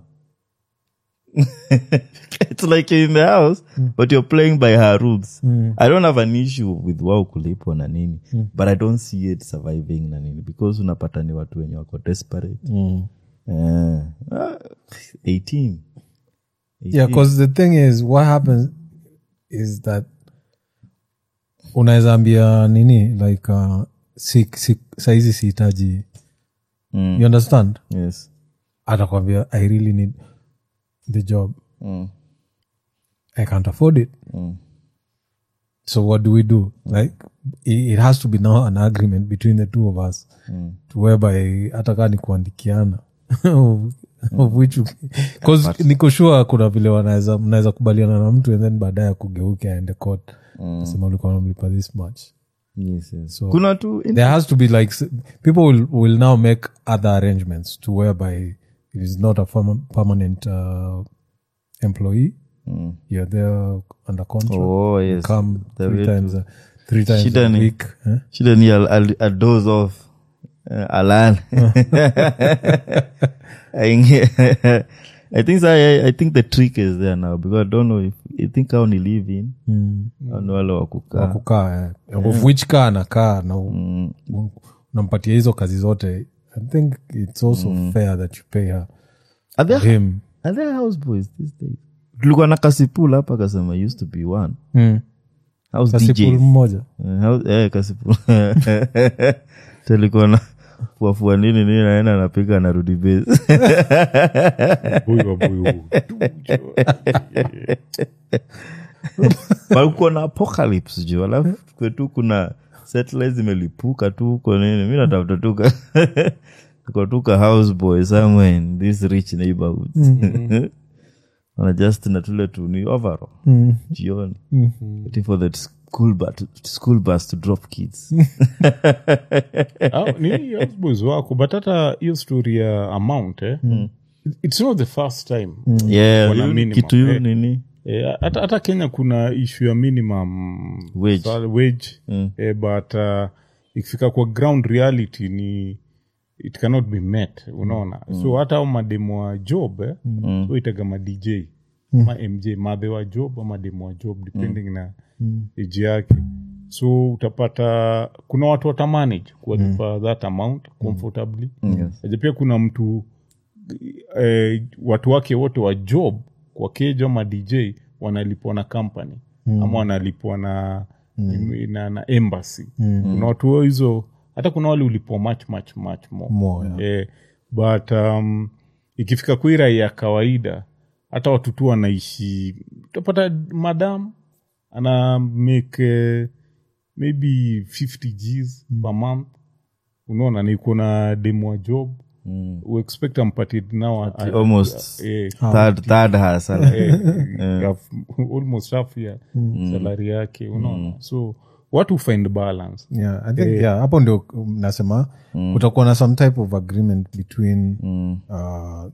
it's like you're in the house but you're playing by her rules i don't have an issue with wao kulipo na nini but i don't see it surviving na nini because unapata ni watu wenye wako desperate Mm. eh, ah, 18 yeah because the thing is what happens is that unaweza ambia nini like uh, si, si, saizi sihitaji Mm. you understand yes atakwambia i really need the job Mm. i can't afford it Mm. so what do we do like it, it has to be now an agreement between the two of us to whereby hata kaa ni kuandikiana of which bcause niko sure kuna vile wanaweza mnaweza kubaliana na mtu and then baadaye kugeuke aende court nasema ulikuwa namlipa this much yes, yes. So- kuna tu there has to be like s- people will, will now make other arrangements to whereby it is not a perma- permanent uh, employee you're there under contract oh yes come The three way times a, three times Shida a ni- week eh? shida ni I'll, I'll, I'll doze off uh, alale I, I think I, I think the trick is there now because I don't know if I think how ni live in mm. au ni wale wa kukaa kukaa eh. of which kaa anakaa na u- u- unampatia hizo kazi zote i think it's also fair that you pay her are there, him are there house boys these days tulikuwa na kasipul hapa kasema used to be one mm. house kasipul DJs mmoja Eh, house- eh, kasipul tulikuwa na fuafua nini nini naenda napiga narudi base Boy wa boy huu. walikuwa na apocalypse juu alafu kwetu kuna satellite zimelipuka tu huko nini mi natafuta tuka tukatuka houseboy somewhere in this rich neighborhoods wana just na tule tu ni overall jioni waiting for that school bus, school bus to drop kids Ah, ni houseboys wako but hata hiyo story ya amount eh? it's not the first time yeah Wana hiyo minimum, kitu hiyo eh. nini Eh, hata hata kenya kuna ishu ya minimum Wage. sal- wage eh, but uh, ikifika kwa ground reality ni it cannot be met unaona so hata au mademu wa job eh, so itaga madj ama mj madhe wa job ama demu wa job depending na age yake so utapata kuna watu watamanage kuwalipa that amount comfortably Yes. Aje pia kuna mtu eh, watu wake wote wa job kwa keja ama dj wanalipwa na company ama wanalipwa na, na, na embassy kuna watu wao hizo hata kuna wale ulipwa much much much more, More, yeah. eh, but um, ikifika kwa hii raia ya kawaida hata watu tu wanaishi utapata madam ana make eh, maybe 50 gs per month unaona ni kuna demu wa job mm. uexpect ampatie now a- a- almost eh, third, third hustle. eh, half- almost half ya salari yake unaona so watu find balance yeah i think yeah hapo ndio um, nasema kutakuwa na some type of agreement between uh,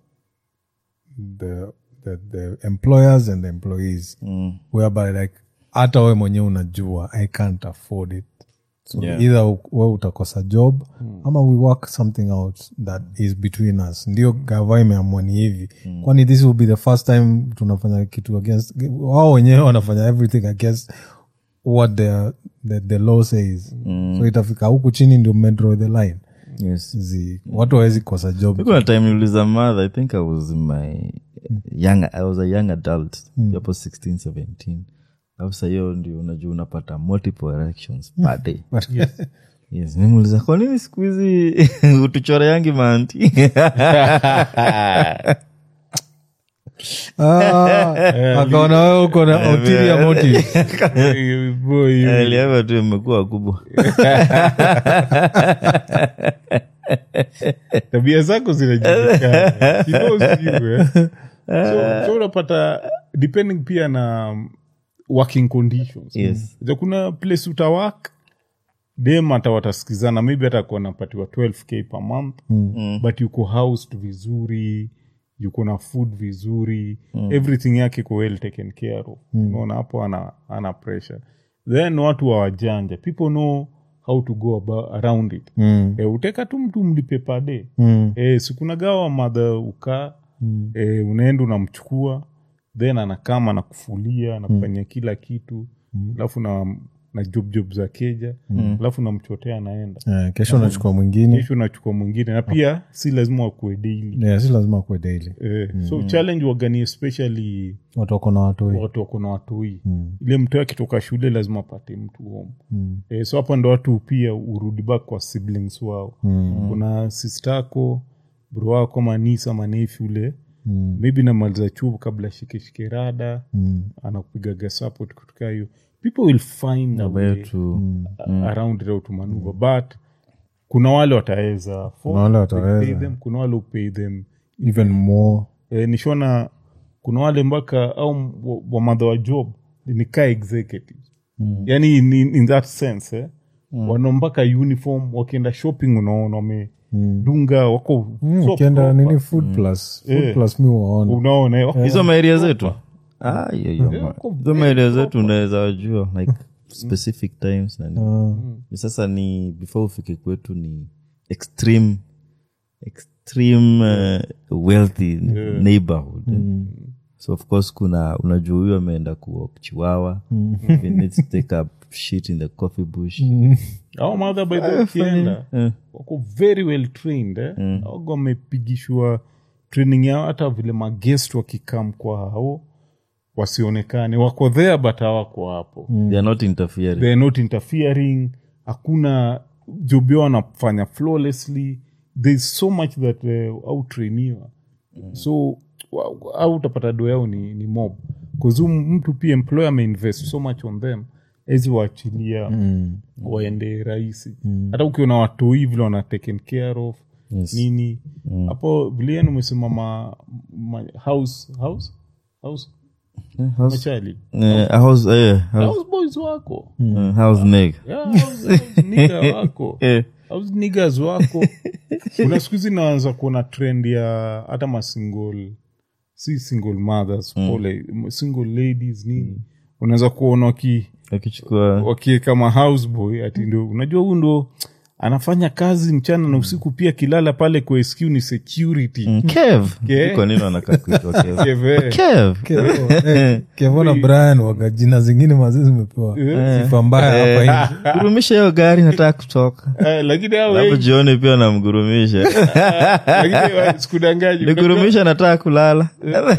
the, the the employers and the employees whereby like hata we mwenyewe unajua i can't afford it so Yeah. either u- we utakosa job ama we work something out that is between us ndio gava imeamua ni hivi kwani this will be the first time tunafanya kitu against wao wenyewe wanafanya everything against what the, the, the law says so itafika huku chini ndio medraw the line yes Zi, watu hawezi kosa job kuna time niliuliza mother i think i was in my young i was a young adult hapo 16 17 alafu saa hiyo ndio unajua unapata multiple erections per day yes nimuuliza kwa nini siku hizi utuchore yangi manti Ah, akaona wewe uko na ulterior motive Eh, boy, aliava tu imekuwa kubwa tabia zako zinajulikana She knows you, eh. so, so unapata depending pia na um, working conditions Yes. Ja kuna place utawak dem hata watasikizana maybe hata kuwa napatiwa 12k per month but yuko housed vizuri yuko na food vizuri everything yake iko well taken care of unaona hapo ana, ana pressure then watu wa wajanja people know how to go about, around it Mm. e, uteka tu mtu mlipe pade Mm. e, sikunagawa madha ukaa mm. e, unaenda unamchukua then anakama nakufulia anakufanyia kila kitu alafu na na job job za keja alafu namchotea anaenda Eh, kesho unachukua mwingine kesho unachukua mwingine na pia si lazima wakuwe daily yeah, si lazima kuwe daily eh, so challenge wagani especially watu wako na watoi watu wako na watoi ile mtu akitoka shule lazima apate mtu home eh, so hapa ndo watu pia urudi back kwa siblings wao kuna sistako bro wako manisa manefi ule maybe namaliza chuo kabla shikeshike rada anakupigaga support kutoka hiyo people will find a way wetu around it how to maneuver but kuna wale wataweza afford, Kuna wale they wataweza. pay them, kuna wale upay them even more e, nishona kuna wale mpaka au wa- wamadha wa job nikaa executive mm. yani in, in, in that sense eh? mm. wana mpaka uniform wakienda shopping unaona wamedunga wako Mm, so ukienda proper. nini food plus food Eh. plus mi waona unaona eh, wako- hizo maeria zetu Ah, hiyo, hiyo, ma- wako hizo maeria zetu unaweza wajua like specific times na nini. Ni sasa ni before ufike kwetu ni extreme extreme uh, wealthy neighborhood so of course kuna unajua huyo ameenda kuwalk chiwawa He needs to take up shit in the coffee bush au madha by the way ukienda wako very well trained eh? mm. auga wamepigishwa training yao hata vile magest wakikam kwa hao wasionekane wako there but hawako hapo they are not interfering they're not interfering hakuna job yao wanafanya flawlessly thereis so much that uh, autrainiwa so wa- au utapata do yao ni, ni mob bcause mtu pia employer ameinvest so much on them ezi waachilia waende rahisi hata ukiona watoi vile wana taken care of nini hapo vilian umesema ma, ma, house house house house, machali eh, house, eh, house, house boys wako eh, house neg Yeah, house- house nigga wako Eh. house niggas wako kuna siku hizi naanza kuona trend ya hata masingle si single mothers pole single ladies nini unaweza kuona waki akichukua wakiweka ma houseboy ati ndo unajua huu ndo anafanya kazi mchana na usiku pia kilala pale kwa SQ ni security kev Ke- kwa nini wanakaa kuitwa kev Keve. kev kevona brian waga jina zingine mazee zimepewa sifa mbaya hapa nje gurumisha hiyo gari nataka kutoka Eh, lakini hao alafu wengi- jioni pia namgurumisha lakini wa- sikudanganyi nigurumisha nataka kulala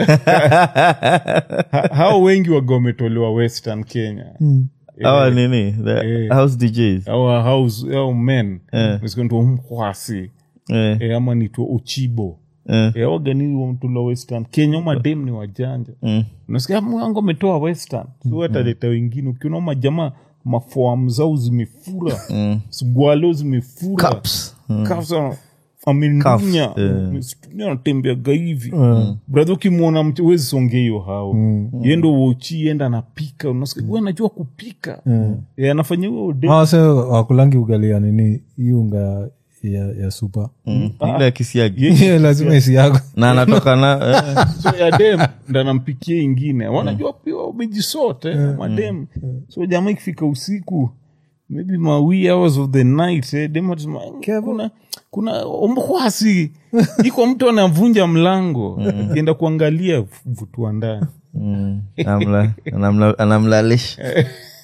Ha- hao wengi waga wametolewa western kenya awa nini the Eh. house djs our house our men Eh. nisikwenda mkwasi Eh, e, ama nitwa uchibo eh, e, wagani wamtola western kenya madem ni wajanja mm. unasikia mwangu ametoa western so ataleta wengine ukiona majamaa mafoam zao zimefura sgwalo zimefura Cups. Cups, ah, amendunya Cuffs, eh. Mstunya anatembeaga hivi bradha ukimwona mtu wezi songea hiyo hao yendo wochi enda anapika unasikia "Huyu anajua kupika Eh, anafanya huo dem- wase wakulangi ugalia nini hii unga ya, ya supa Mm. ile ya kisiagi lazima isi yako na anatoka na eh, so ya dem ndo anampikia ingine wanajua pia wamejisote madem so jamaa ikifika usiku maybe mawi hours of the night eh, dem atasema, kuna kuna omkwasi iko mtu anavunja mlango akienda kuangalia vutua ndani mm, anamla- anamla- anamlalisha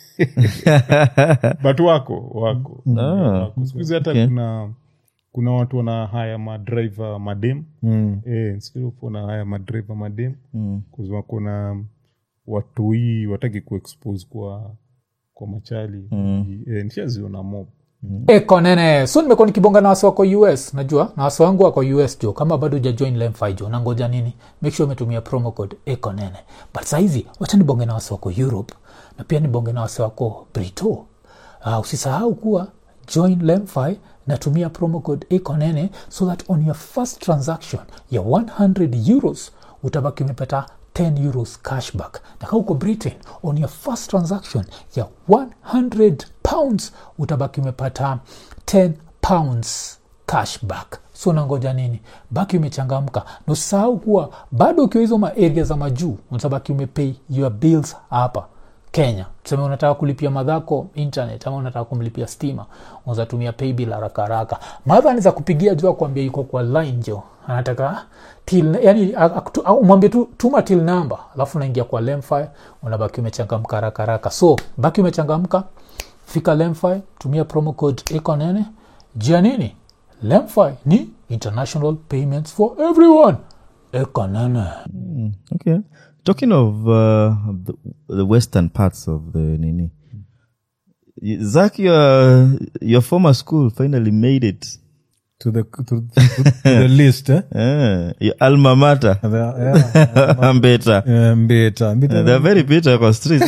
but wako wako Ah, Wako. siku hizi hata okay. kuna kuna watu wana haya madriver madem Mm. eh, instead of wana haya madriver madem Mm. Cause wako na watoi wataki kuexpose kwa kwa machali mm. eh, nishaziona mob eko nene so nimekuwa nikibonga na wasi wako us najua na wasi wangu wako us jo kama bado ujajoin lemfi jo nangoja nini make sure umetumia promo code eko nene but sahizi wacha nibonge na wasi wako europe na pia nibonge na wasi wako brito uh, usisahau kuwa join lemfi natumia promo code eko nene so that on your first transaction ya 100 euros utabaki umepata 10 euros cashback na kama uko britain on your first transaction ya 100 pounds utabaki umepata 10 pounds cashback so nangoja nini baki umechangamka nosahau kuwa bado ukiwa hizo maaria za majuu unatabaki umepay your bills hapa kenya tuseme unataka kulipia madhako internet ama unataka kumlipia stima unazatumia paybill haraka haraka madha anaweza kupigia juu akuambia iko kwa line jo anataka till yani akutu- au umwambie tu tuma till number alafu unaingia kwa lemfi unabaki umechangamka haraka haraka so baki umechangamka fika lemfi tumia promo code ekonene jia nini lemfi ni international payments for everyone ekonene okay talking of uh, the, the western parts of the nini zak your, your former school finally made it to the to, to, to the list eh? uh, your alma mater The- yeah, mbeta yeah, mbeta mbeta they're very bitter kwa streets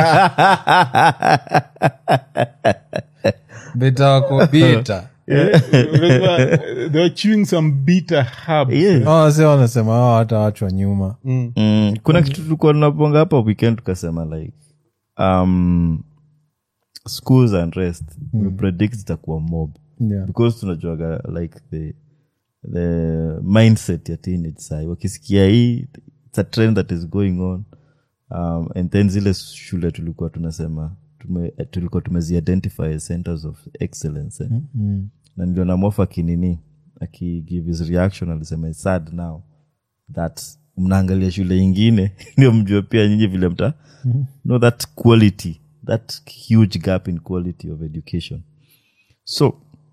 mbeta wako bita Remember, they were chewing some bitter herbs yeah. oh, se wanasema hao hata wachwa nyuma mm. kuna kitu tulikuwa tunaponga hapa weekend tukasema like um, schools and rest we predict zitakuwa mob yeah. because tunajuaga like the the mindset ya teenage sai wakisikia hii it's a trend that is going on um, and then zile shule tulikuwa tunasema tume, tulikuwa tumeziidentify as centers of excellence eh? mm-hmm. na niliona mofa akinini akigive his reaction alisema "It's sad now that mnaangalia shule ingine ndio mjue pia nyinyi vile mta mm-hmm. know that quality that huge gap in quality of education so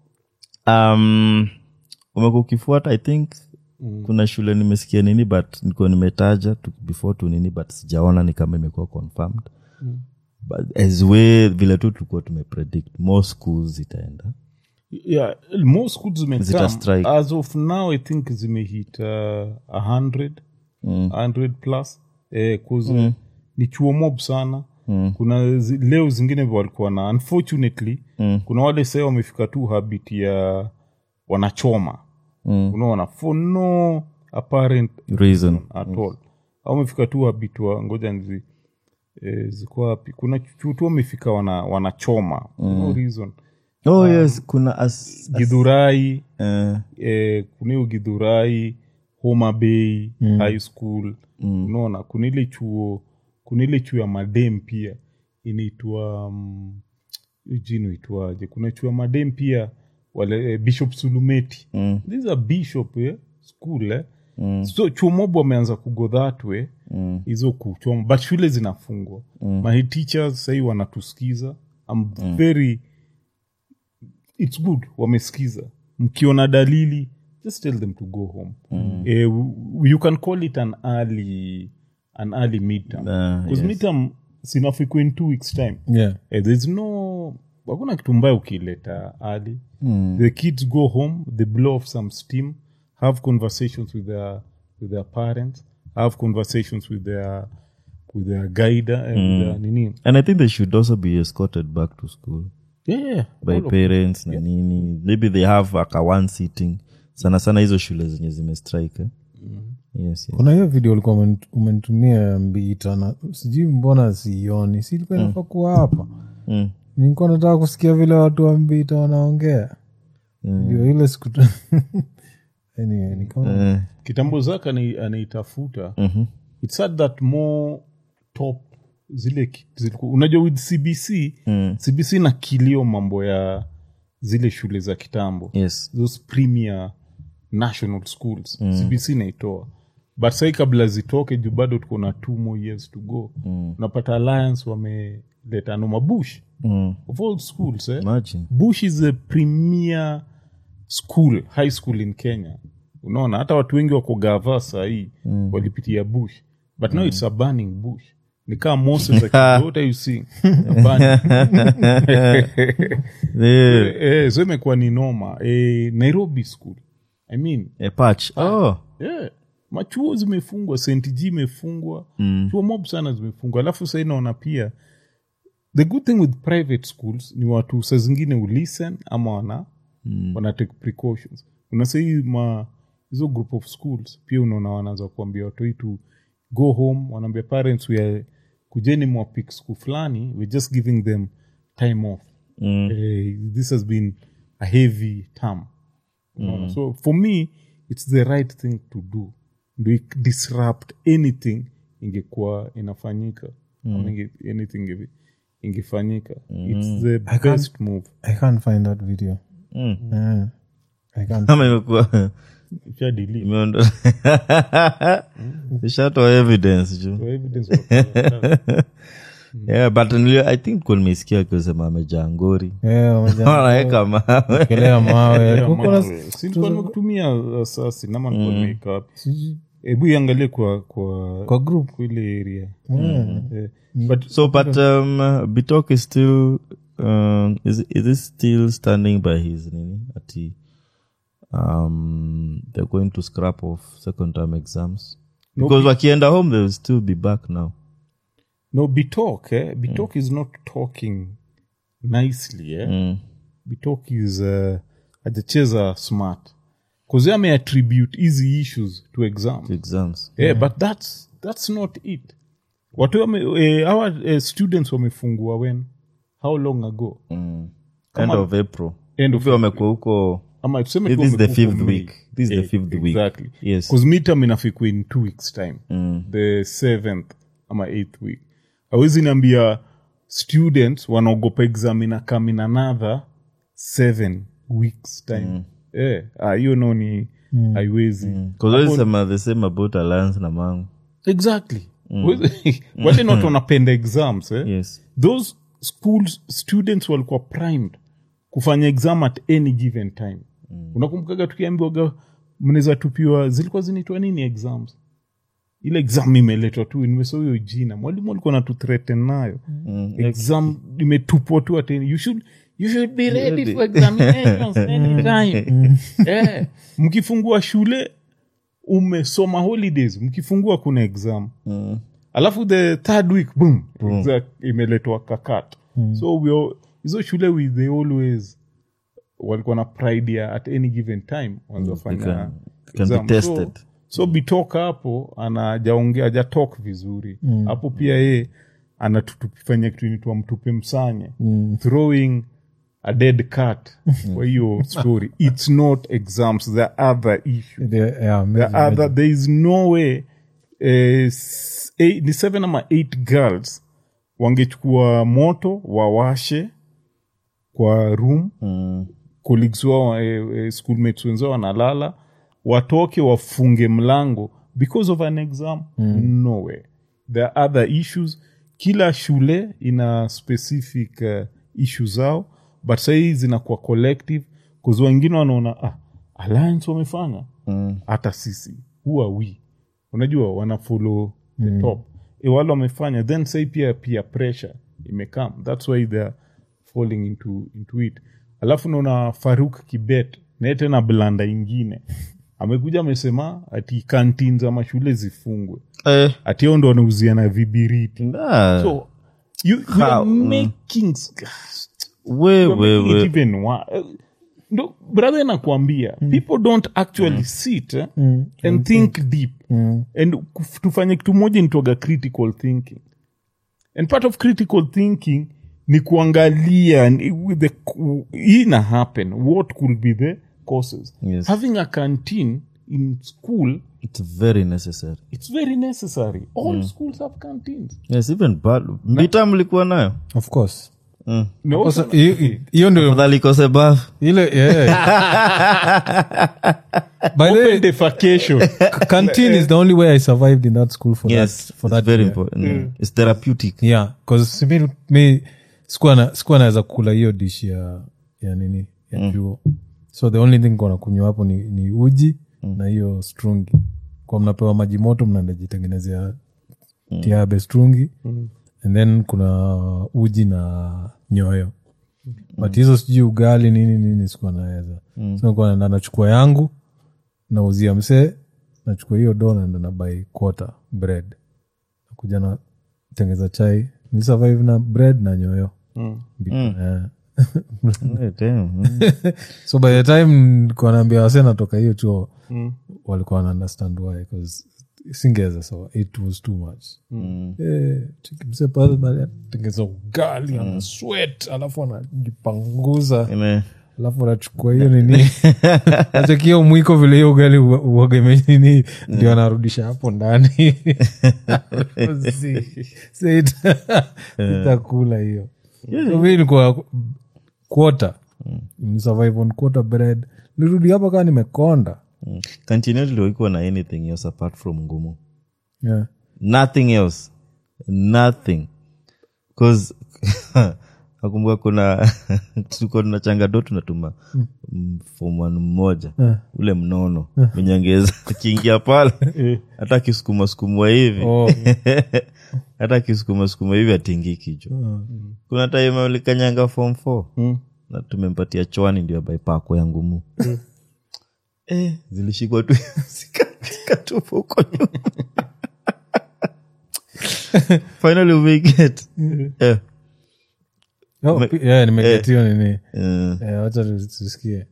um, umekuwa ukifuata i think mm. kuna shule nimesikia nini but nilikuwa nimetaja tu, before tu nini but sijaona ni kama imekuwa confirmed mm. but as way vile tu tulikuwa tumepredict more schools zitaenda yeah most schools Zita zimekam strike. as of now i think zimehit uh, a hundred Mm. 100 plus eh, 'cause, ni chuo mob sana mm. kuna zi, leo zingine walikuwa na unfortunately mm. kuna wale sasa wamefika tu habit ya wanachoma mm. unaona for no apparent reason at all au wamefika tu habit wa ngoja nzi eh, ziko wapi kuna chuo tu wamefika wana, wanachoma no reason oh yes kuna as, as, gidhurai uh, eh, kuna hiyo gidhurai homa bay mm. high school mm. unaona kuna ile chuo kuna ile chuo ya madem pia inaitwa um, hiyo jina itwaje kuna chuo ya madem pia wale eh, bishop sulumeti mm. this is a bishop eh, school eh. Mm. so chuo mob wameanza kugo that way hizo kuchoma but shule zinafungwa mm. my teachers sahii wanatusikiza I'm very it's good wamesikiza mkiona dalili just tell them to go home mm. eh, w- you can call it an early an early midterm Ah, because yes. midterm sinafiko in two weeks time yeah. eh, there's no hakuna kitu mbaya ukileta early mm. the kids go home they blow off some steam have conversations with their with their parents have conversations with their with their guide and with their nini and i think they should also be escorted back to school yeah, yeah. by all of- parents na nini maybe they have like a one sitting sana sana hizo shule zenye zimestrike eh? yes, yes. kuna hiyo video ulikuwa umeni- umenitumia ya mbita na sijui mbona sioni si ilikuwa inafaa kuwa hapa Mm. nilikuwa nataka kusikia vile watu wa mbita wanaongea ndio ile siku anyway, nikaona Eh, kitambo zake ani- anaitafuta its sad that more top zile ki- ziliku- unajua with cbc cbc na kilio mambo ya zile shule za kitambo yes those premier national schools cbc naitoa but sahii kabla zitoke juu bado tuko na two more years to go unapata alliance wameleta noma bush mm. of all schools eh? imagine bush is a premier school high school in kenya unaona hata watu wengi wako gava sahii mm. walipitia bush but now it's a burning bush ni kaa moses like, what are you seeing A burning. the eh, so imekuwa ni noma eh, nairobi school i mean a patch oh yeah. machuo zimefungwa st g imefungwa mm. chuo mob sana zimefungwa alafu sahii naona pia the good thing with private schools ni watu saa zingine ulisten ama wana mm. wana take precautions una sahii ma hizo group of schools pia unaona wanaanza kuambia watu hii to go home wanaambia parents we are kujeni mwapik school fulani we're just giving them time off mm. eh, this has been a heavy term Unaona? so for me it's the right thing to do ndo ik- disrupt anything ingekuwa inafanyika Ama inge- anything inge- ingefanyika it's the best move i can't find that video yeah. i can't ama imekuwa Isha delete. imeondoa ishatoa evidence juu So evidence wa- yeah, but nilio, i think kuwa nimesikia kusema amejaa ngori yeah, wameja- wanaweka mawe kelea mawe Yeah, Kuko na- mawe. Si nilikuwa nimekutumia uh, sasi nama nilikuwa nimeweka wapi hebu iangalie kwa kwa kwa group kwa ile area Eh, but so but um, bitok is still um, is, is it still standing by his nini ati um, they're going to scrap off second term exams because wakienda home they will still be back now no bitok eh? bitok is not talking nicely eh? mm. bitok is uh, ajacheza smart bcause ameattribute hizi issues to exam exams yeah, but that's that's not it watu wame, eh, our eh, students wamefungua when how long ago end Kama- of april End of Hivi wamekuwa huko ama tuseme This tu is the wamekuwa fifth May. week. This is the Eh, fifth week. exactly Yes. because midterm inafikwa in two weeks time the seventh ama eighth week awezi niambia students wanaogopa exam ina come in another seven weeks time Eh, ah, hiyo no ni haiwezi because mm. sema the same about alliance na mangu exactly wale not wanapenda exams eh? yes those schools students walikuwa primed kufanya exam at any given time mm. unakumbukaga tukiambiwaga mnaweza tupiwa zilikuwa zinaitwa nini exams ile exam imeletwa tu nimesahau hiyo jina mwalimu alikuwa natuthreaten nayo mm. exam imetupwa tu at any, you should you should be ready for examinations anytime eh, mkifungua shule umesoma holidays mkifungua kuna exam mm. alafu the third week boom, exact, imeletwa kakat so we all- hizo shule we they always walikuwa na pride ya at any given time wanazofanya can- can be exam. tested. so, so bitoka hapo anajaongea ajatok vizuri hapo pia ye anatufanya kitu inaitwa mtupe msanye throwing a dead cat kwa hiyo story it's not exams there are other issues The- yeah, there, maybe- are there is no way eh, s- eight, ni seven ama eight girls wangechukua moto wawashe kwa room Mm. colleagues wao eh, eh, schoolmates wenzao wanalala watoke wafunge mlango because of an exam no way there are other issues kila shule ina specific uh, issue zao but sahii zinakuwa collective bcause wengine wanaona ah, alliance wamefanya hata sisi who are we unajua wana follow the top e wale wamefanya then sai pia pia pressure imekam thats why theyare falling into, into it alafu naona faruk kibet naye tena blanda ingine amekuja amesema ati kantin za mashule zifungwe eh, ati ao ndo wanauzia na vibiriti nah. so you, you are How? making we, you're we, making it we. even wa- eh, ndo brother nakwambia people don't actually sit eh, and think deep and kuf- tufanye kitu moja nitoga critical thinking and part of critical thinking ni kuangalia ni- with the ku- hii ina happen what could be the causes Yes. having a canteen in school it's very necessary it's very necessary all schools have canteens yes even bad mbita mlikuwa nayo of course no, Sasa, hiyo- hiyo ndio fadhali ikose bath ile yeah. by the way open defecation canteen is the only way i survived in that school for yes that for it's that very year. important mm. it's therapeutic yeah cause mi, mi sikuwa na- sikuwa naweza kula hiyo dish ya ya nini ya chuo so the only thing kona kunywa hapo ni, ni uji na hiyo strungi kwa mnapewa maji moto mnajitengenezea tiabe strungi and then kuna uji na nyoyo but hizo sijui ugali nini nini sikuwa naweza so nilikuwa naenda nachukua yangu nauzia msee nachukua hiyo do naenda na buy quarter bread nakuja na tengeza chai ni survive na bread na nyoyo Bi- eh. Eh, damn, mm. so by the time nilikuwa naambia wase natoka hiyo chuo walikuwa wana understand why 'cause singeweza so it was too much Eh, chiki msee pale bali atengeza ugali ana sweat alafu anajipanguza Ime- alafu anachukua hiyo nini nachekia mwiko vile hiyo ugali uwagemenini ndio anarudisha hapo ndani Si- si ita- itakula hiyo so mi nikuwa quota survive on quarter bread nirudi hapa kaa nimekonda continually ikuwa na anything else apart from ngumu yeah. nothing else nothing bcause nakumbuka kuna tulikuwa tuna changado tunatuma mm. foman mmoja ule mnono mwenye angeweza akiingia pale hata akisukuma sukumwa hivi Oh. hata akisukuma sukuma hivi atingi kichwa kuna time alikanyanga form four na tumempatia chwani ndio baipako ya ngumu eh, zilishikwa tu zikatupa huko nyuma finally we get eh, Oh, pi- yeah, nimegetiwa nini eh, Eh, wacha tu- tusikie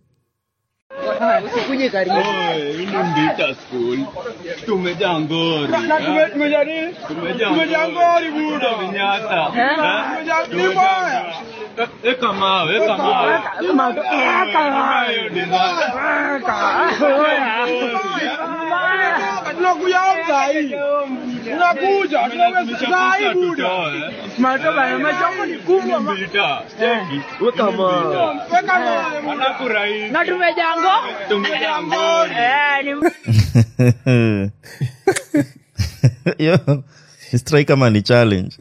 tumejaa ngori tumejaa ngori buda vinyata eka mawe eka mawe na tumejango tumejaa ngori yo strai kama ni challenge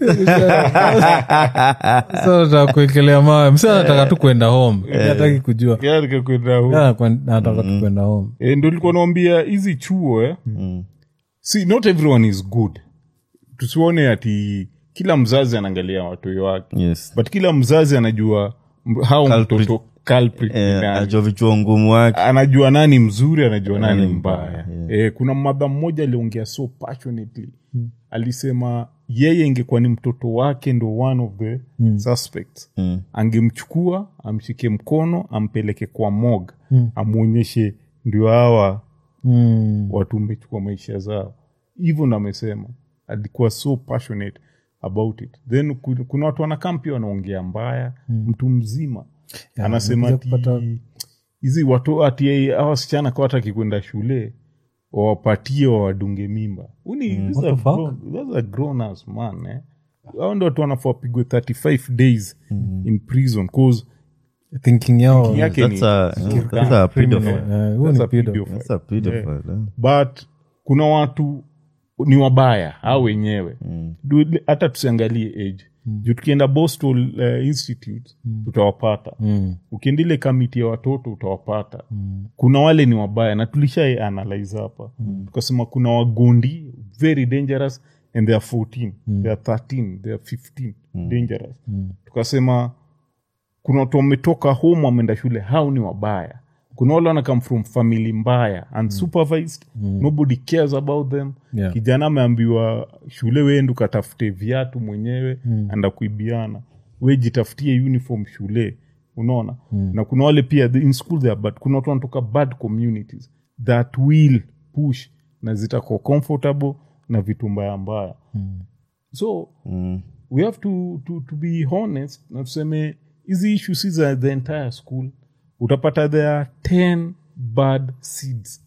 Sasa nataka kuekelea mawe msi anataka tu kwenda home hataki kujua Gari kwenda huko. Yeah, kwen- anataka tu kwenda home Eh, ndo likuwa naambia hizi chuo eh? see not everyone is good tusione ati kila mzazi anaangalia watoto wake yes but kila mzazi anajua m- how Culprit. mtoto culprit ni eh, nani. ajua vichua ngumu wake anajua nani mzuri anajua nani Nani mbaya mbaya, eh, kuna madha mmoja aliongea so passionately alisema yeye ingekuwa ni mtoto wake ndo one of the suspects Mm. angemchukua amshike mkono ampeleke kwa mog amwonyeshe ndio hawa mm. watu umechukua maisha zao hivyo ndo amesema alikuwa so passionate about it then ku- kuna watu wanakaa pia wanaongea mbaya mtu mzima anasema nimekuja ati kupata- hizi watu ati hawa wasichana kwa hataki kwenda shule wawapatie wawadunge mimba Uni, these are What the fuck? grown- those are grown ass man eh? hao ndo watu wanafaa wapigwe 35 days in prison cause thinking yao yake that's ni a, that's a pedophile. Eh, huyo That's ni a pedo. pedophile. That's a pedophile, eh. but kuna watu ni wabaya au wenyewe Du- hata tusiangalie age juu tukienda boston uh, institute tutawapata ukienda ile kamiti ya watoto utawapata kuna wale ni wabaya na tulishai analyze hapa tukasema kuna wagondi very dangerous and they are 14 they are 13 they are 15 dangerous tukasema kuna watu wametoka home wameenda shule hao ni wabaya kuna wale wana come from family mbaya unsupervised nobody cares about them Yeah. kijana ameambiwa shule wendu katafute viatu mwenyewe anda kuibiana we jitafutie uniform shule unaona na kuna wale pia the- in school they are bad kuna watu wanatoka bad communities that will push na zitakuwa comfortable na vitu mbaya mbaya so we have to, to, to be honest na tuseme hizi issue si za the entire school utapata there are 10 bad seeds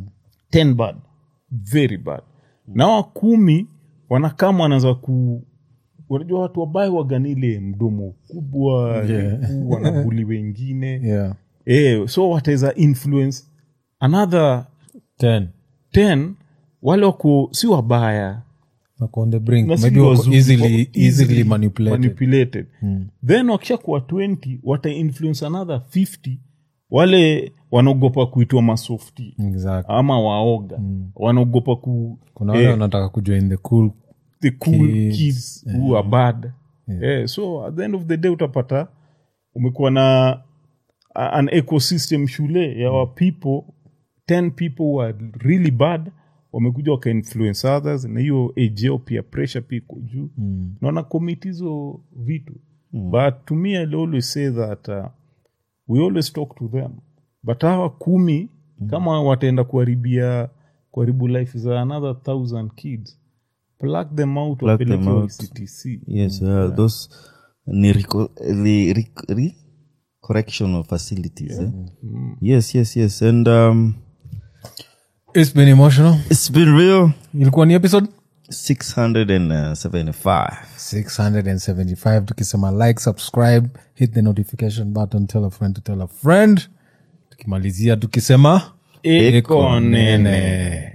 10 bad very bad na wa kumi wanakama wanaanza ku unajua watu wabaya waganile mdomo kubwa Yeah. refu, wanabuli wengine yeah. eh, so wataweza influence another Ten. 10 wale wako si wabaya Wako on the brink. na si Maybe wako wazuri, easily, wako easily easily manipulated. manipulated. then wakisha kuwa 20 wata influence another 50 wale wanaogopa kuitwa masofti Exactly. ama waoga wanaogopa ku kuna wale eh, wanataka kujoin the cool the cool kids, kids, who are bad Eh, so at the end of the day utapata umekuwa na a- an ecosystem shule ya wa people 10 people who are really bad wamekuja wakainfluence others na hiyo age yao pia pressure pia iko juu mm. naona commit hizo vitu mm. but to me I always say that uh, we always talk to them but hawa kumi mm. kama wataenda kuharibia kuharibu life za another thousand kids plug them out Plug them wapeleke out. CTC yes uh, those ni rico, li, ric, ri, correctional facilities eh? yes yes yes and um, It's been emotional it's been real ilikuwa ni episode 675 675 tukisema like subscribe hit the notification button tell a friend to tell a friend tukimalizia tukisema Eko nene.